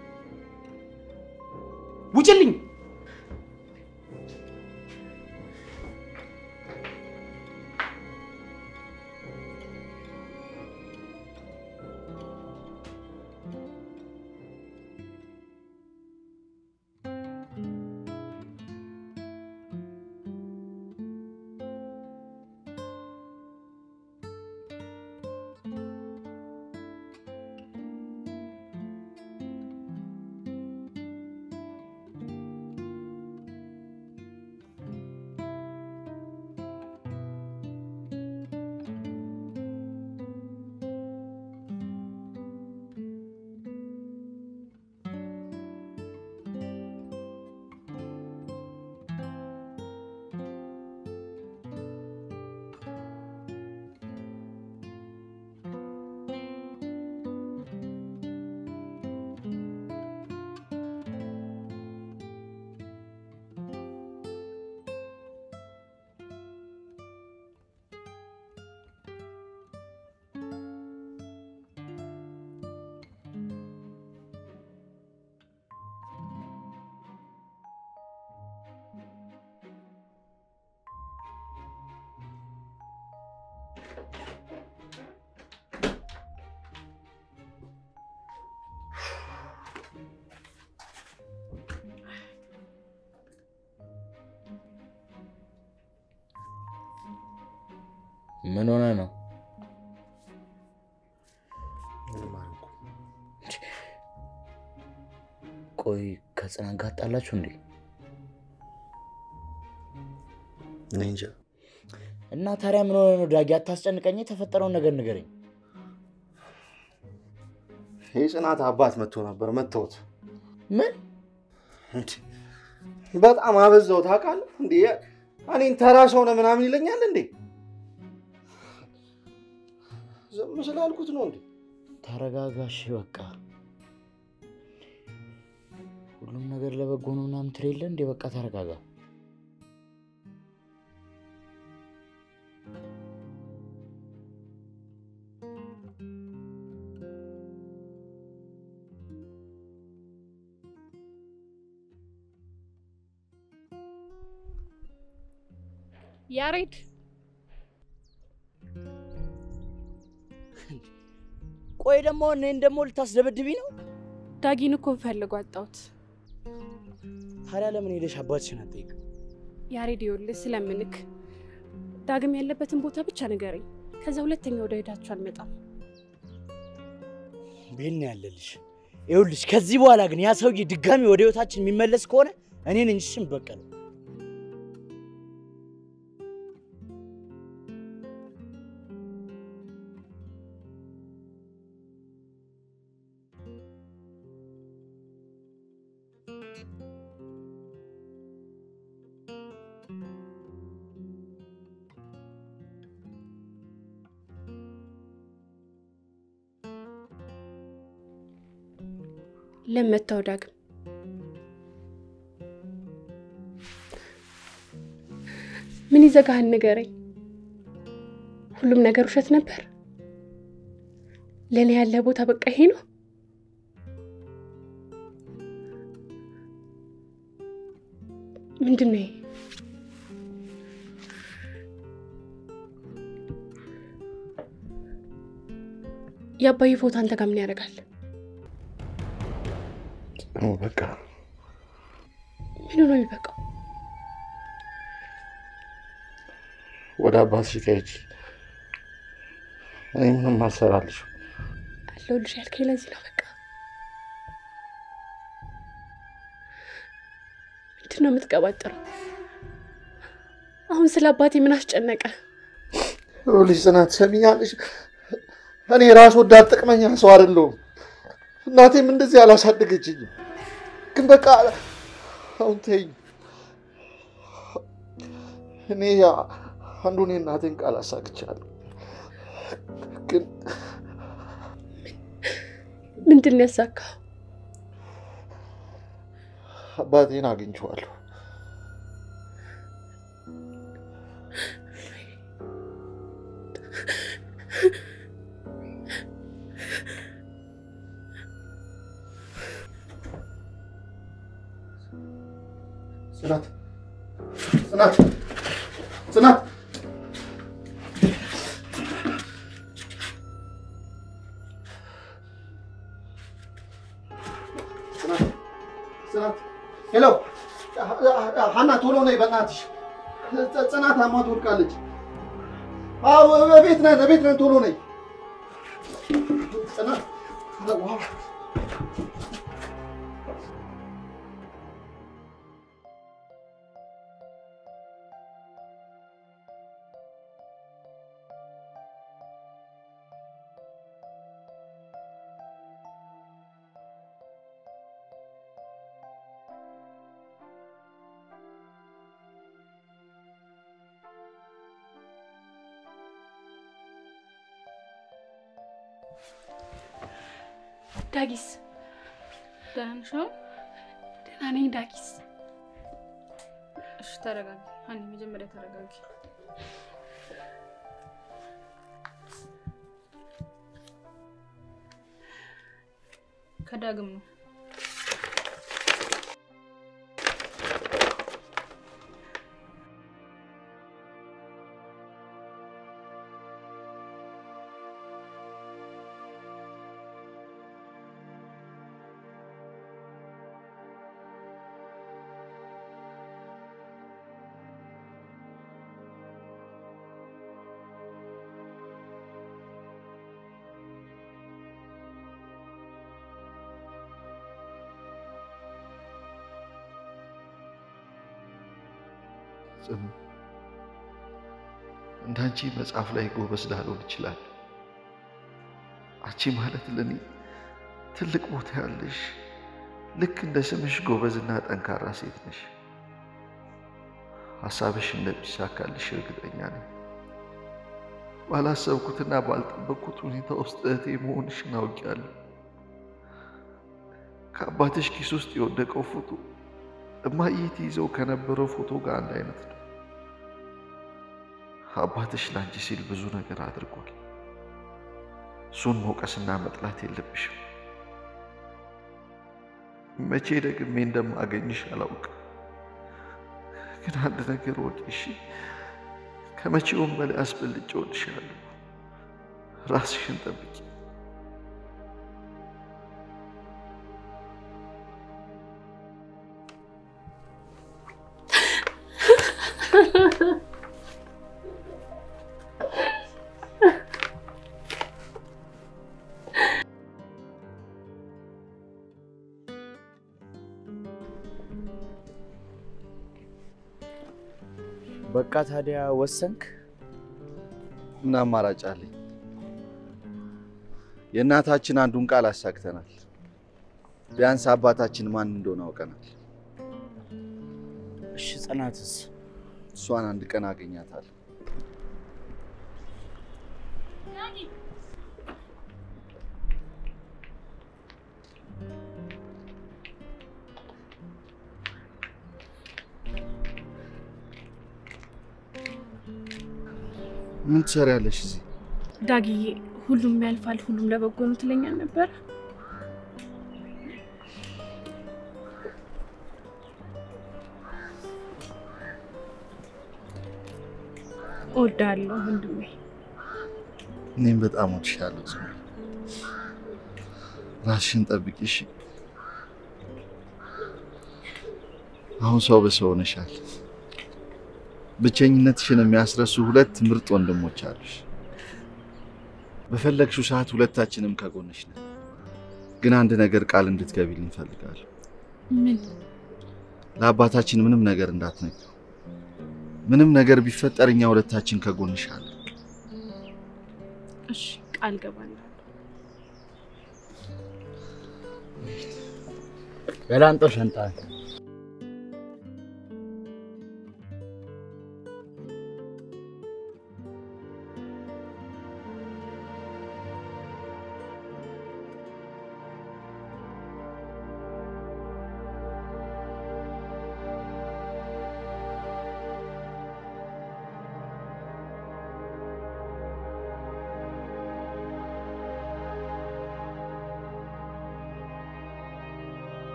ውጭልኝ! ምን ሆነ ነው? ቆይ ከጽናት ጋር ጣላችሁ እንዴ? እኔ እንጃ። እና ታዲያ ምን ሆነ ነው ዳጊ? አታስጨንቀኝ። የተፈጠረውን ነገር ንገረኝ። የጽናት አባት መጥቶ ነበር። መተውት ምን በጣም አበዛው ታውቃለህ እንዴ? እኔን ተራ ሰው ነህ ምናምን ይለኛል እንዴ? ዝም ስላልኩት ነው እንዴ? ተረጋጋሽ፣ በቃ ሁሉም ነገር ለበጎ ነው ምናምን ትል የለ እንዴ? በቃ ተረጋጋ። ያሬድ ቆይ ደግሞ እኔን ደግሞ ልታስደበድቢ ነው? ዳጊን እኮ ፈልጎ አጣሁት። ታዲያ ለምን ሄደሽ አባትሽን አትጠይቅ? ያሬድ ይኸውልህ፣ ስለምንክ ዳግም ያለበትን ቦታ ብቻ ንገረኝ። ከዛ ሁለተኛ ወደ ሄዳችሁ አልመጣም። ቤል ነው ያለልሽ። ይኸውልሽ ከዚህ በኋላ ግን ያ ሰውዬ ድጋሚ ወደ ህይወታችን የሚመለስ ከሆነ እኔን እንጂ እሱን በቀለው። ለመታው ዳግም ምን ይዘጋህን? ንገረኝ። ሁሉም ነገር ውሸት ነበር? ለእኔ ያለ ቦታ በቃ ይሄ ነው? ምንድን ነው ይሄ? የአባዬ ፎቶ አንተ ጋር ምን ያደርጋል? በቃ ምን ነው የሚበቃው? ወደ አባትሽ ከሄጂ እኔ ምንም አልሰራልሽ። አለሁልሽ ያልከኝ ለዚህ ነው። በቃ ምንድን ነው የምትቀባጥረው? አሁን ስለ አባቴ ምን አስጨነቀ? ልጅ ጽናት ሰሚኛለሽ? እኔ ራስ ወዳድ ጥቅመኛ ሰው አይደለሁም። እናቴም እንደዚህ አላሳደገችኝም። ግን በቃ አሁን ተይኝ። እኔ አንዱን የእናቴን ቃል አሳክቻለሁ። ግን ምንድን ነው ያሳካው? አባቴን አግኝቼዋለሁ። ጽናት ጽናት ጽናት ጽናት ሄሎ ሀና ቶሎ ነይ በእናትሽ ጽናት አሟ ትወድቃለች አዎ ቤት ነን ቤት ነን ቶሎ ነይ ጽናት ዳጊስ ደህና ነሽ አሁን? ደህና ነኝ ዳጊስ። እሺ ተረጋጊ ሀኒ፣ መጀመሪያ ተረጋጊ። ከዳግም ነው ጽኑ፣ እንዳንቺ መጽሐፍ ላይ ጎበዝ ላልሆን ይችላል። አንቺ ማለት ለእኔ ትልቅ ቦታ ያለሽ ልክ እንደ ስምሽ ጎበዝና ጠንካራ ሴት ነሽ። ሀሳብሽ እንደሚሳካልሽ እርግጠኛ ነኝ። ባላሰብኩትና ባልጠበቅኩት ሁኔታ ውስጥ እህቴ መሆንሽን አውቄያለሁ። ከአባትሽ ኪስ ውስጥ የወደቀው ፎቶ እማዬ ትይዘው ከነበረው ፎቶ ጋር አንድ አይነት ነው። አባትሽ ለአንቺ ሲል ብዙ ነገር አድርጓል። እሱን መውቀስና መጥላት የለብሽም። መቼ ደግሜ እንደማገኝሽ አላውቅም፣ ግን አንድ ነገር ወቂ እሺ። ከመቼውም በላይ አስበልጬ እወድሻለሁ። ራስሽን ጠብቂ። በቃ ታዲያ ወሰንክ? ምን አማራጭ አለኝ? የእናታችን አንዱን ቃል አሳክተናል። ቢያንስ አባታችን ማን እንደሆነ አውቀናል። እሺ ጽናትስ? እሷን አንድ ቀን አገኛታለሁ። ምን ትሰሪያለሽ እዚህ? ዳግዬ፣ ሁሉም ያልፋል፣ ሁሉም ለበጎ ነው ትለኛል ነበር። እወድሃለሁ ወንድሜ። እኔም በጣም ወድሻለሁ። ጽኑ፣ ራስሽን ጠብቂ እሺ። አሁን ሰው በሰው ሆነሻል። ብቸኝነትሽን የሚያስረሱ ሁለት ምርጥ ወንድሞች አሉሽ። በፈለግሽው ሰዓት ሁለታችንም ከጎንሽ ነን። ግን አንድ ነገር ቃል እንድትገቢልኝ እፈልጋለሁ። ምን? ለአባታችን ምንም ነገር እንዳትነግሪው። ምንም ነገር ቢፈጠር እኛ ሁለታችን ከጎንሽ አለን። እሺ፣ ቃል ገባለሁ። ገላንጦ ሸንጣ